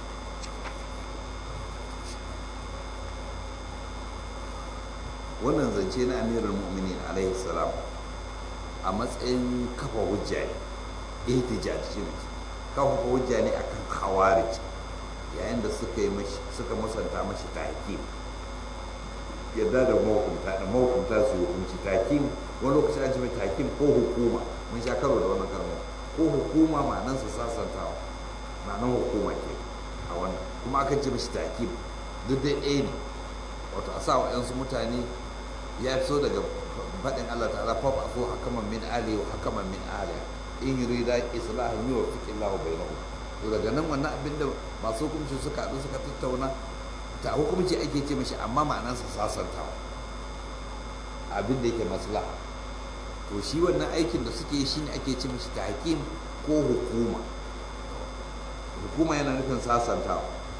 Speaker 1: wannan zance na amirul mu'minin alaihi salam a matsayin kafa hujja ne ihtijaj shi ne kafa hujja ne akan khawarij yayin da suka yi mashi suka musanta mashi tahkim yadda da mahukunta da mahukunta su yi hukunci tahkim wani lokaci an ce mai tahkim ko hukuma mun sha karo da wannan kalmar ko hukuma ma'anansa sasantawa ma'anan hukuma ke a wannan kuma akan ce mashi tahkim duk dai ɗaya ne wato a sa wa mutane ya fito daga faɗin Allah ta'ala fa ba so hakaman min ali wa hakaman min aliya in yurida islahan yuwaffiq Allah bainahum to daga nan wannan abinda masu hukunci suka haɗu suka tattauna ta hukunci ake ce mashi amma ma'anarsa sasantawa abin da yake maslaha to shi wannan aikin da suke yi shine ake ce mashi tahkim ko hukuma hukuma yana nufin sasantawa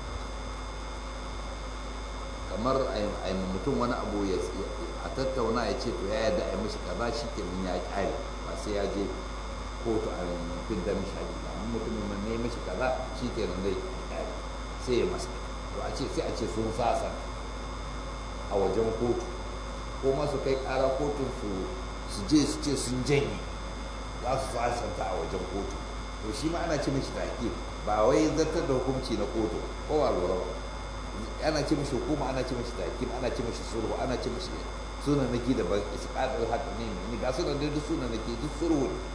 Speaker 1: kamar a mutum wani abu ya a tattauna ya ce to ya yarda a yi mashi kaza shi kenan ya kyale ba sai ya je kotu a fin da mishi haƙi ba amma mutumin man ne mashi kaza shi kenan dai kyale sai ya masa to a ce sai a ce sun sasa a wajen kotu ko ma su kai ƙara kotun su su je su ce sun janye za su sasanta a wajen kotu to shi ma ana ce mashi take ba wai zartar da hukunci na kotu ko ba lura ba ana ce mashi hukuma ana ce mashi takim ana ce mashi sulhu ana ce mashi sunan nake da ban isqadul haq ne ne ga sunan da duk sunan nake duk sulhu ne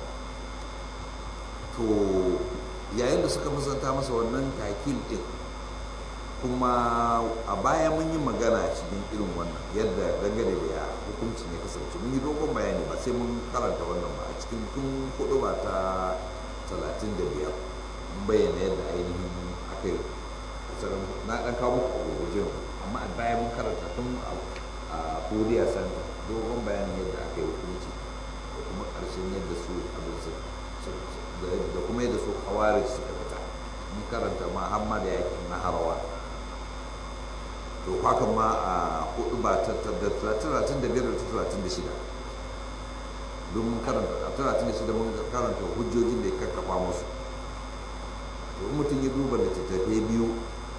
Speaker 1: to yayin da suka musanta masa wannan takim din kuma a baya mun yi magana cikin irin wannan yadda dangane da ya hukunci ne kasance mun yi dogon bayani ba sai mun karanta wannan ba a cikin tun hudu ba ta talatin da biyar mun bayyana yadda ainihin aka yi na dan kawo muku a gurgujin amma a baya mun karanta tun a koriya center dogon bayanin yadda aka yi hukunci da kuma karshen yadda su abin su da kuma yadda su kawari suka fita mun karanta ma hamma da yakin na harawa to haka ma a hudu ba ta talatin da biyar da talatin da shida don mun karanta a talatin da shida mun karanta hujjojin da ya kakkafa musu to mutum ya duba littattafai biyu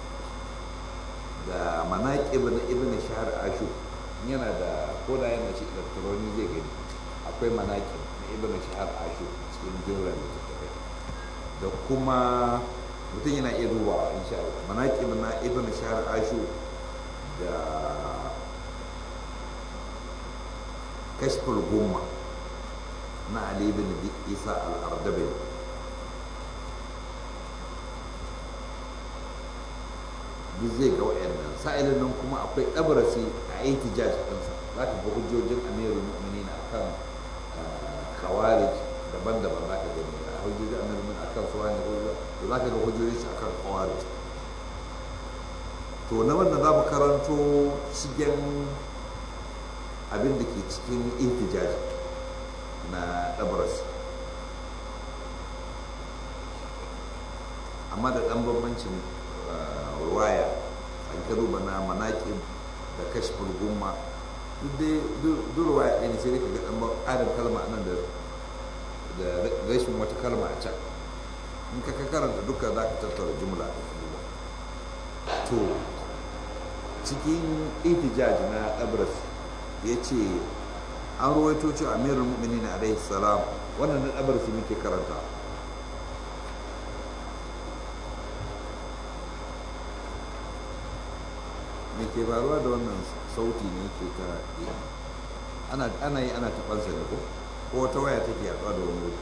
Speaker 1: da manaƙib na ibn shahar ashu yana da koda yana shi elektroni zai gani akwai manaƙib na ibn shahar ashu cikin jimlar littattafai da kuma mutum yana iya dubawa insha Allah manaƙib na ibn shahar ashu da kashful gumma na ali bin isa al-ardabil duk zai ga wayannan sa'ilin nan kuma akwai ɗabarasi a ihtijaj ɗinsa za ka ga hujjojin amirul mu'minin akan khawarij daban-daban za ka gani a hujjojin amirul mu'minin akan suwani da za ka ga hujjojin shi akan khawarij to na wannan za mu karanto shigen abin da ke cikin ihtijaj na ɗabarasi amma da ɗan bambancin ruwaya an ka duba na manaƙin da kashfin gumma duk ruwaya ɗaya ne sai ka ga ɗan ƙarin kalma nan da rashin wata kalma a can in ka karanta duka za ka tattara jumla da kuma to cikin ihtijaj na ɗabras ya ce an ruwaito cewa amirul mu'minin alaihi salam wannan na ɗabras muke karanta me ke faruwa da wannan sauti ne ke ta ana ana yi ana tabansa ne ko ko wata waya take yaduwa da wani wuri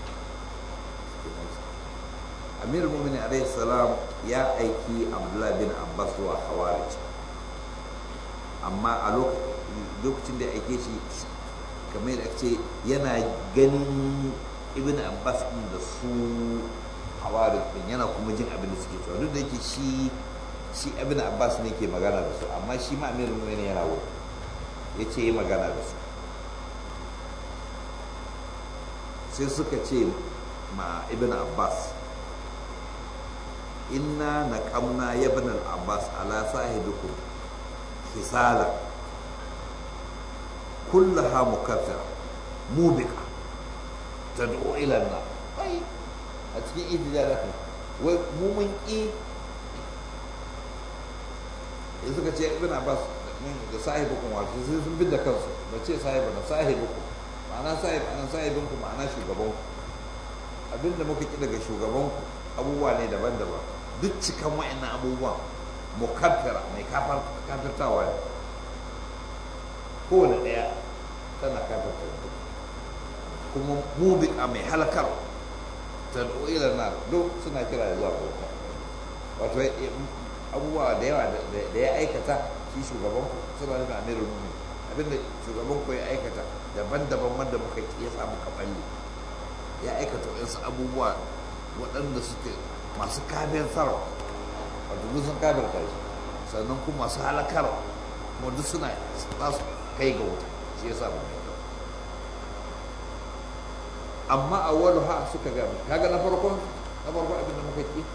Speaker 1: amir mu'mini alaihi salam ya aiki abdullahi bin abbas zuwa hawarij amma a lokacin da ya aike shi kamar da ce yana ganin ibn abbas din da su hawarin din yana kuma jin abin da suke cewa duk da yake shi shi ibn abbas ne ke magana da su amma shi ma amirul mu'minin yana wuri ya ce yi magana da su sai suka ce ma ibn abbas inna na kamna ya ibn abbas ala sahibikum hisala kullaha mukaffira mubika tad'u ila an-nar ai a cikin ijtihad wai mu mun ki in suka ce ibn abbas da sahibukum wato sai sun bi da kansu ba ce sahibu na sahibukum ma'ana sahib anan sahibinku ma'ana shugabanku abinda muka ki daga shugabanku abubuwa ne daban-daban duk cikan wa'annan abubuwan mukaffira mai kafirtawa ne kowane ɗaya tana kafirta kuma mubika mai halakar ta ila na duk suna kira da zuwa bauta wato abubuwa da yawa da ya aikata shi shugaban ku suna nufin amirul mumin abinda shugaban ku ya aikata daban-daban wanda muka ya samu kaballi ya aikata wasu abubuwa waɗanda suke masu kafin sarwa wato duk sun kafin shi sannan kuma masu halakar kuma duk suna za su kai ga wuta shi ya samu mai amma a wani ha suka gami kaga na farkon na farkon abin da muka ki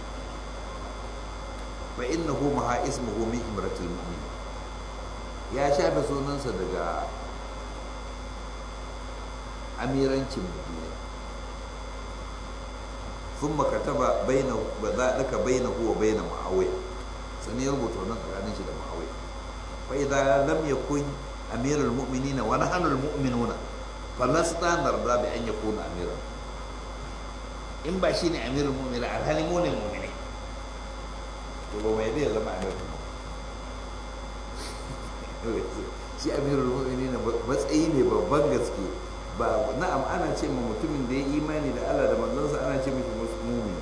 Speaker 1: fa innahu maha ismuhu min imratil mu'min ya shafe sunansa daga amirancin mu'min ثم كتب بينه وذلك بينه وبين معاويه سنه يربط wannan tsakanin shi da معاويه فاذا لم يكن امير المؤمنين ونحن المؤمنون فلسنا نرضى بان يكون اميرا in ba shi ne amirul mu'minin alhali mu ne mu'mini to ba mai zai zama amirul mu'minin shi amirul mu'minin matsayi ne babban gaske ba na'am ana ce ma mutumin da ya imani da Allah da manzansa ana ce mishi mu'min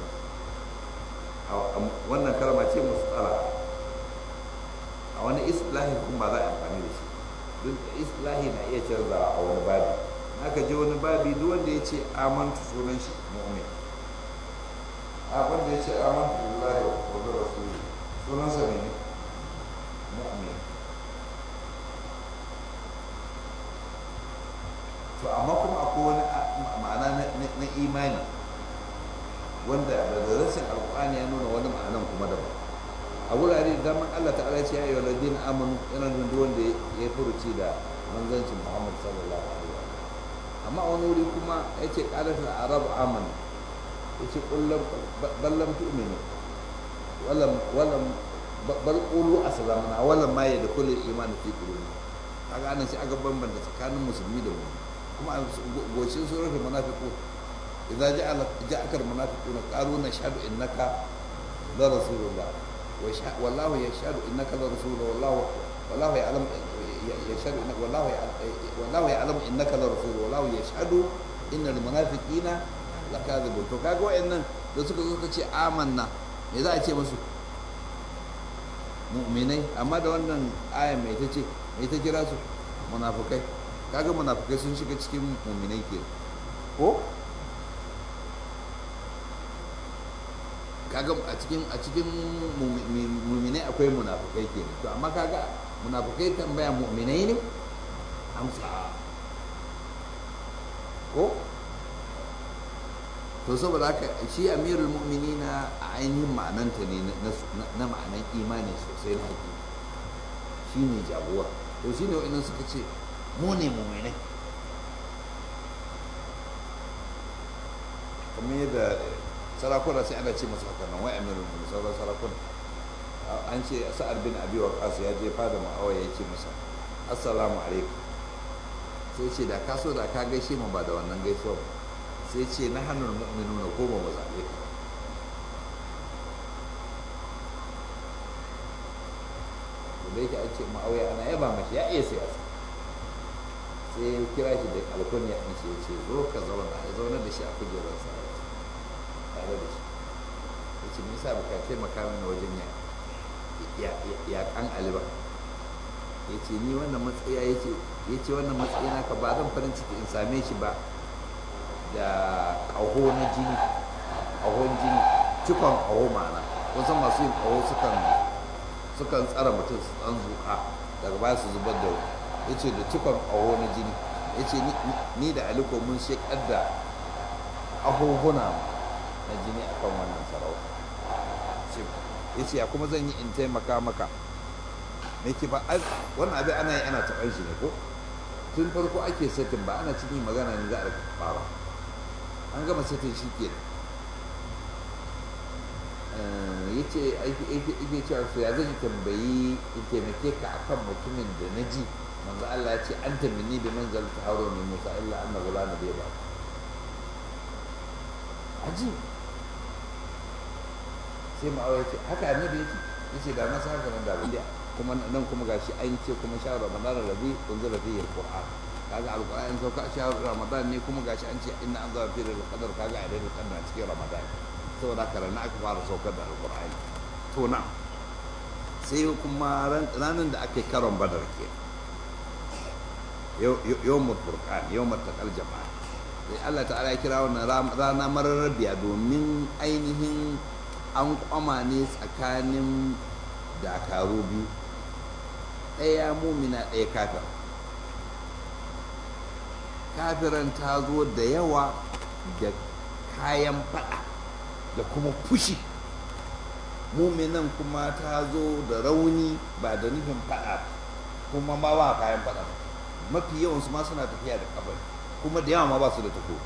Speaker 1: wannan kalma ce musala a wani islahi kuma ba za a amfani da shi duk islahi na iya canzawa a wani babi aka je wani babi duk wanda ya ce amantu sunan shi mu'min a wanda ya ce amantu billahi wa bi rasuli sunan sa ne mu'min to amma kuma akwai wani ma'ana na imani wanda da rashin alƙur'ani ya nuna wani ma'anan kuma daban a wurare da daman Allah ta'ala ce ya yi ladina amanu yana nuna duk wanda ya furuci da manzancin Muhammad sallallahu alaihi wa amma a wani wuri kuma ya ce qalatul arab amana ya ce kullum ballam tu'minu walam walam bal qulu aslamna walam ma yadkhulu al-iman fi qulubi kaga anan sai aka bambanta tsakanin musulmi da mu'min kuma a goshin suratul munafiqun idza ja'ala ja'aka al-munafiquna qalu nashhadu innaka la rasulullah والله يشهد انك لرسول والله والله يعلم يشهد انك والله والله يعلم انك لرسول والله يشهد ان المنافقين لكاذبون to kaga wayannan da suka zo suka ce amanna me za a ce musu mu'minai amma da wannan aya mai ta ce mai ta kira su munafikai kaga munafikai sun shiga cikin mu'minai ke ko kaga a cikin a cikin muminai akwai munafukai ke to amma kaga munafukai tambaya muminai ne amsa ko to saboda haka shi amirul mu'minina a ainihin ma'ananta ne na ma'anan imani sosai na haƙi shi ne jagora to shi ne wa'innan suka ce mu ne muminai kamar yadda sarakuna sai ana ce masu haka nan wai amirul mu'minin sauran sarakuna an ce sa'ad bin abi waqas ya je fada ma'awa ya ce masa assalamu alaikum sai ce da ka so da ka gaishe mu ba da wannan gaisuwa sai ce na hannun mu'minuna ko ba mu zabe ka da yake an ce ma'auya ana yaba mashi ya iya siyasa sai ya kira shi da alkunya ɗin shi ya ce zo ka zauna ya zauna da shi a kujerar sa tare da shi ya ce nisa ba ka taimaka mini wajen ya kan aliba ya ce ni wannan matsaya ya ce ya ce wannan matsayi naka ba zan farin ciki in same shi ba da ƙaho na jini ƙahon jini cikon ƙaho ma'ana wasu masu yin ƙaho sukan sukan tsara mutum su ɗan zuƙa daga baya su zubar da ya ce da cikon ƙaho na jini ya ce ni da aliko mun shekar da ahuhuna na jini akan wannan sarauta ya ce ya kuma zan yi in taimaka maka me ke ba wannan abin ana yi ana taɓar shi ne ko tun farko ake setin ba ana cikin magana ne za a fara an gama setin shi ke ya ce ake cewa su ya zan tambayi in taimake ka akan mutumin da na ji manzo Allah ya ce an tamini bi manzal ta haro ne Musa illa anna gulana bai ba aji sai ma'awa ya ce haka annabi ya ce ya ce da na sa haka nan da abin kuma nan kuma gashi an ce kuma shahar ramadan rabi unzila fihi alquran kaga alquran sauka shahar ramadan ne kuma gashi an ce inna anzala fihi alqadar kaga a daidai kan cikin ramadan saboda haka ranar aka fara saukar da alquran to na sai kuma ranar da aka yi karon badar ke yawmul furqan yawmul taqal jama'a sai Allah ta'ala ya kira wannan rana mararrabiya domin ainihin an kwama ne tsakanin dakaru biyu ɗaya mumina ɗaya kafir kafiran ta zo da yawa da kayan fada da kuma fushi muminan kuma ta zo da rauni ba da nufin fada kuma ma ba kayan fada mafi yawansu ma suna tafiya da kafar kuma da yawa ma ba su da tako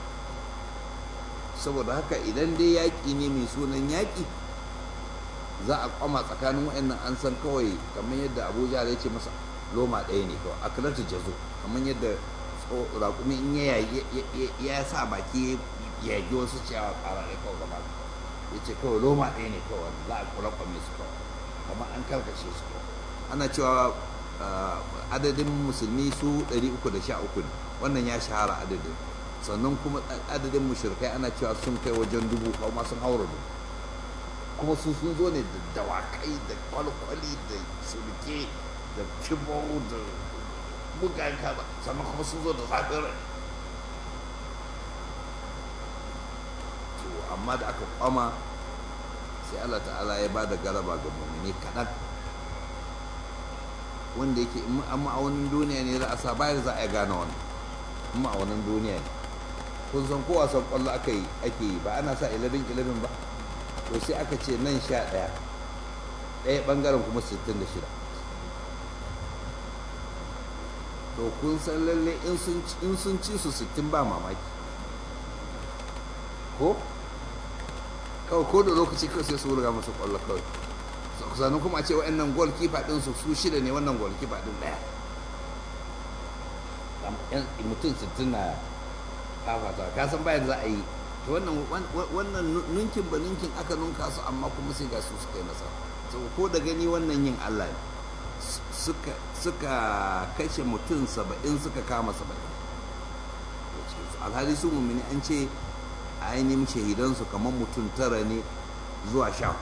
Speaker 1: saboda haka idan dai yaƙi ne mai sunan yaƙi za a kwama tsakanin wa'annan an san kawai kamar yadda abuja ya ce masa loma ɗaya ne kawai akilatu jazo kamar yadda raƙumi in ya ya sa baki ya yagi wasu ciyawa ƙara ɗaya kawai gaba ya ce kawai loma ɗaya ne kawai za a kula kwame su kawai kamar an karkashe su kawai ana cewa adadin musulmi su 313 ne wannan ya shahara adadin sannan kuma adadin mushrikai ana cewa sun kai wajen dubu kuma sun haura dubu kuma su sun zo ne da dawakai da kwalkwali da sulke da kibau da bugayen kaza sannan kuma sun zo da zafin rai to amma da aka kwama sai Allah ta'ala ya ba da garaba ga mummuni kaɗan wanda yake in ma'aunin duniya ne za a sa bayar za a gane wani ma'aunin duniya ne kun san ko wasan kwallo aka yi ake yi ba ana sa 11-11 ba to sai aka ce nan sha ɗaya ɗaya ɓangaren kuma 66 to kun san lalle in sun ci su 60 ba mamaki ko kawai ko da lokaci kawai sai su wurga masu kwallo kawai sannan kuma a ce wa'annan gol kifa ɗin su su shida ne wannan gol kifa ɗin ɗaya mutum 60 na fafata ka san bayan za a yi to wannan nunkin ba nunkin aka nunka su amma kuma sai ga su suka yi nasara ko da gani wannan yin Allah ne suka kashe mutum saba'in suka kama saba'in alhali su mummuni an ce a ainihin shahidansu kamar mutum tara ne zuwa sha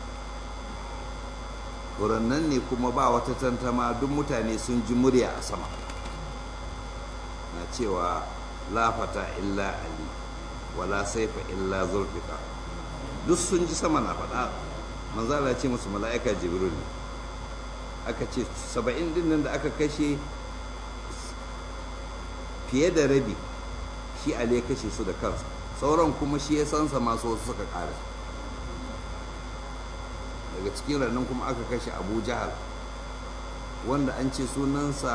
Speaker 1: hudu nan ne kuma ba wata tantama duk mutane sun ji murya a sama na cewa lafata illa ali wala saifa illa zulfika duk sun ji sama na faɗa manzala ce musu mala'ika jibril ne aka ce saba'in din nan da aka kashe fiye da rabi shi ali ya kashe su da kansa sauran kuma shi ya sansa masu wasu suka ƙara daga cikin rannan kuma aka kashe abu jahal wanda an ce sunansa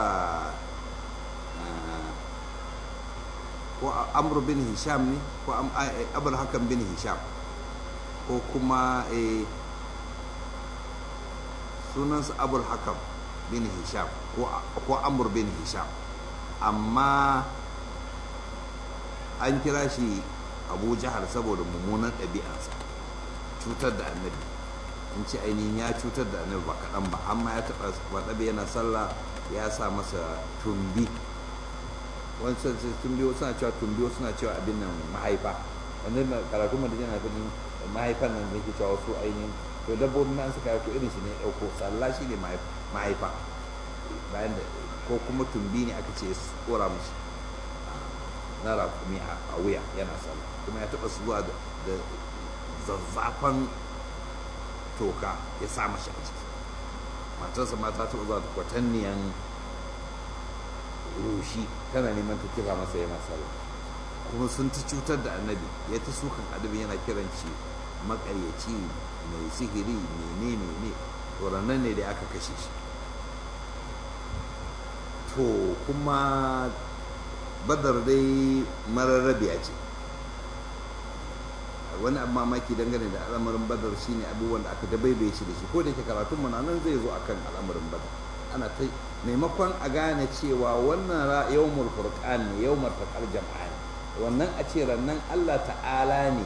Speaker 1: ko amr bin hisham ne ko abul hakan bin hisham ko kuma sunansa abul hakam bin hisham ko amr bin hisham amma an kira shi abu jahal saboda mummunan ɗabi'ansa cutar da annabi in ce ainihin ya cutar da annabi ba kaɗan ba amma ya taɓa faɗaɓe yana sallah ya sa masa tumbi wancan tumbi suna cewa tumbi suna cewa abin nan mahaifa wanda karatu mu da yana fadin mahaifan nan da yake cewa wasu ainihin to dabbobin nan suka ko irin shi ne dauko sallah shi ne mahaifa bayan da ko kuma tumbi ne aka ce kora mishi na rakumi a wuya yana sallah kuma ya taba zuwa da zazzafan toka ya sa mashi a ciki matarsa ma ta taɓa zuwa da kwatanniyan rushi tana neman ta kira masa yana sallah kuma sun ta cutar da annabi ya ta sukan adabi yana kiran shi makaryaci mai sihiri mene mene to ranar ne da aka kashe shi to kuma badar dai mararrabiya ce wani abu mamaki dangane da al'amarin badar shine abubuwan da aka dabaibaye shi da shi ko da yake karatun mu nan zai zo akan al'amarin badar ana ta maimakon a gane cewa wannan yawmul furqan ne yawmul taqal jama'a ne wannan a ce rannan Allah ta'ala ne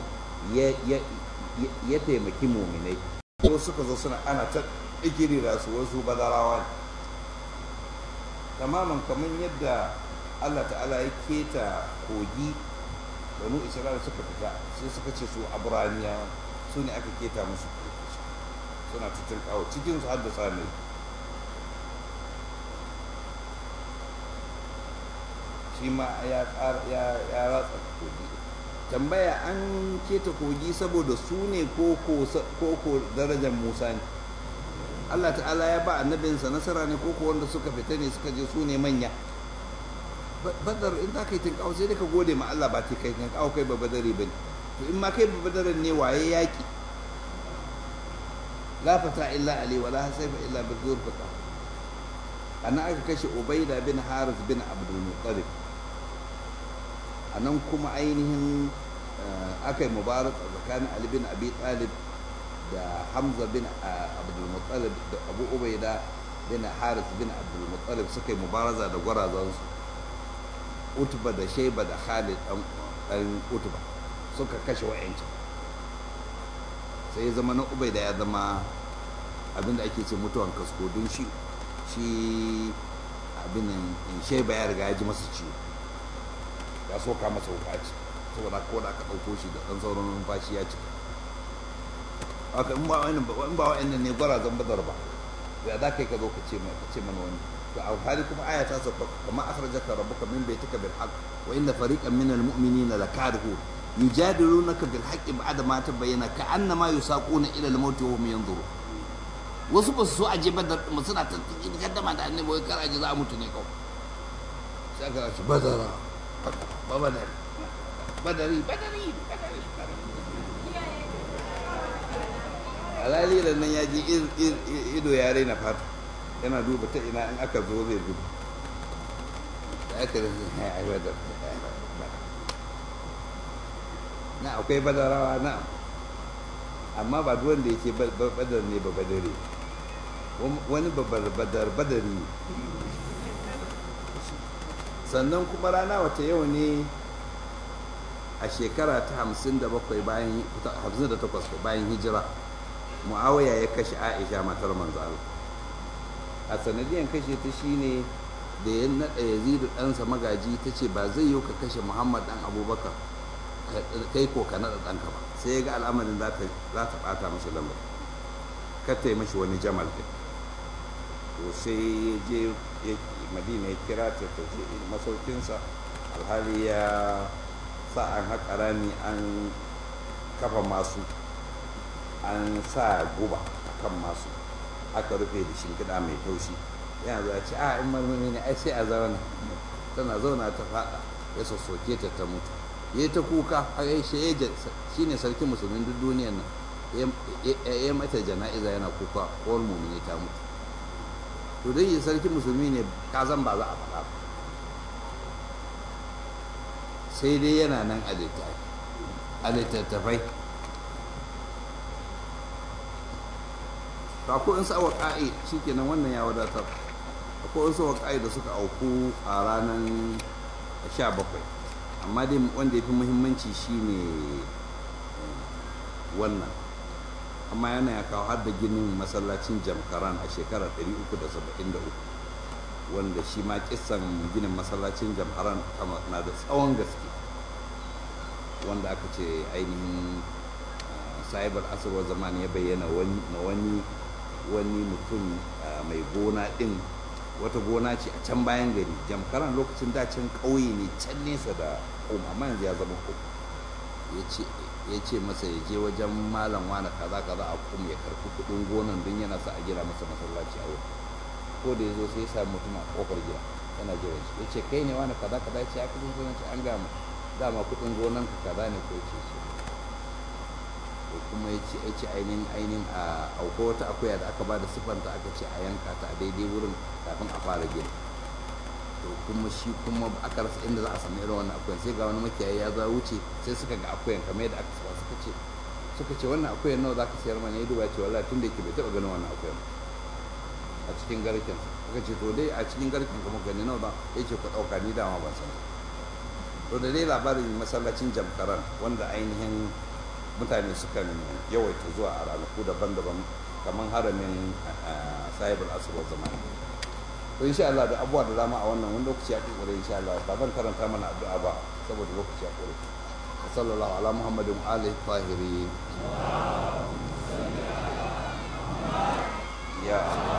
Speaker 1: ya taimaki muminai ko suka zo suna ana ta ikirira su wasu badarawa ne tamaman kamar yadda Allah ta'ala ya keta kogi banu isra'ila suka fita sai suka ce su abraniya su ne aka keta musu suna cikin kawo cikin su haddasa ne shi ma ya ratsa kogi tambaya an keta kogi saboda su ne ko ko darajar musa ne Allah ta'ala ya ba annabinsa nasara ne ko wanda suka fita ne suka je su ne manya badar in za ka yi tinkawo sai dai ka gode ma Allah ba ta kai tinkawo kai ba badari ba ne to in ma kai ba badarin ne waye yaƙi la fata illa ali wala hasaifa illa bi zurfata ana aka kashe ubaida bin haris bin abdul muttalib anan kuma ainihin aka yi mubarak tsakanin ali bin abi talib da hamza bin abdul muttalib da abu ubaida bin haris bin abdul muttalib suka yi mubaraza da gwarazansu utba da shaiba da khalid dan utba suka kashe wa'ancan sai zama na ubaida ya zama abinda ake ce mutuwan kasko don shi shi abin shaiba ya riga ya ji masa ciwo ya soka masa wukaci saboda ko da aka ɗauko shi da ɗan sauran numfashi ya cika haka in ba wa'annan in ba wa'annan ne gwarazan badar ba ya za ka yi ka zo ka ce mana wani to a hali kuma aya ta sauka kama akhrajaka rabbuka min baitika bil haqq wa inna fariqan min al mu'minina lakarihu yujadilunaka bil haqqi ba'da ma tabayyana ka annama yusaquna ila al maut wa hum yanzuru wasu ba su so aje badar mu suna ta gaddama da annabi wai kar aje za a mutu ne kawai sai aka ce badara ba badari badari badari badari alali da nan ya ji ido ya raina fata yana duba ta ina in aka zo zai zuba da aka da ya aiwatar na akwai badarawa na amma ba duk wanda yake badar ne ba badare wani badar badari sannan kuma rana wata yau ne a shekara ta 57 bayan 58 bayan hijira muawiya ya kashe aisha matar manzo Allah a sanadiyan kashe ta shine da ya naɗa yazidu ɗansa magaji ta ce ba zai yi ka kashe muhammad ɗan abubakar kai ko ka naɗa ɗanka ba sai ya ga al'amarin za ta ɓata mashi lamar kata yi mashi wani jamal ɗin to sai ya je madina ya kira ta ta je masaukinsa alhali ya sa an haƙa rami an kafa masu an sa guba a kan masu aka rufe da shimfiɗa mai taushi yana zuwa ce a in marmari ne ai sai a zauna tana zauna ta faɗa ya sassoke ta ta mutu ya ta kuka har ya shi shi ne sarkin musulmin duk duniyar nan ya mata jana'iza yana kuka kowar mumini ta mutu to dai yi sarkin musulmi ne ka zan ba za a faɗa ba sai dai yana nan a littattafai to akwai wasu waƙa'i shi kenan wannan ya wadatar akwai wasu waƙa'i da suka auku a ranar 17 amma dai wanda ya fi muhimmanci shine wannan amma yana ya kawo har da ginin masallacin jamkaran a shekarar 373 wanda shi ma kisan ginin masallacin jamkaran na da tsawon gaske wanda aka ce ainihin sahibar asirwar zaman ya bayyana ma wani wani mutum mai gona din wata gona ce a can bayan gari jamkaran lokacin dacin ƙauye ne can nesa da ƙoma amma yanzu ya zama ƙoma ya ce ya ce masa ya je wajen malam wani kaza kaza a kuma ya karfi kudin gonan don yana sa a gina masa masallaci a wurin ko da ya zo sai ya sami mutum a kofar gida yana jiran shi ya ce kai ne wani kaza kaza ya ce ya kudin gonan an gama dama kudin gonan ka kaza ne ko ya ce shi ko kuma ya ce ya ce ainihin ainihin a auko wata akuya da aka ba da siffanta aka ce a yanka ta a daidai wurin kafin a fara gina to kuma shi kuma aka rasa inda za a sami irin wannan akuyan sai ga wani makiyayi ya za wuce sai suka ga akuyan kamar yadda aka saba suka ce suka ce wannan akuyan nawa zaka sayar mana ya duba ce wallahi tun da yake bai taba ganin wannan akuyan a cikin garken suka ce to dai a cikin garken kuma gani nawa ba ya ce ku dauka ni dama ban san to da dai labarin masallacin jamkaran wanda ainihin mutane sukan yawaita zuwa a ranaku daban-daban kamar haramin sahibul asr zamani to insha Allah da abubuwa da dama a wannan wani lokaci ya kokore insha Allah ba zan karanta mana addu'a ba saboda lokaci ya kore sallallahu ala muhammadin wa alihi tahirin ya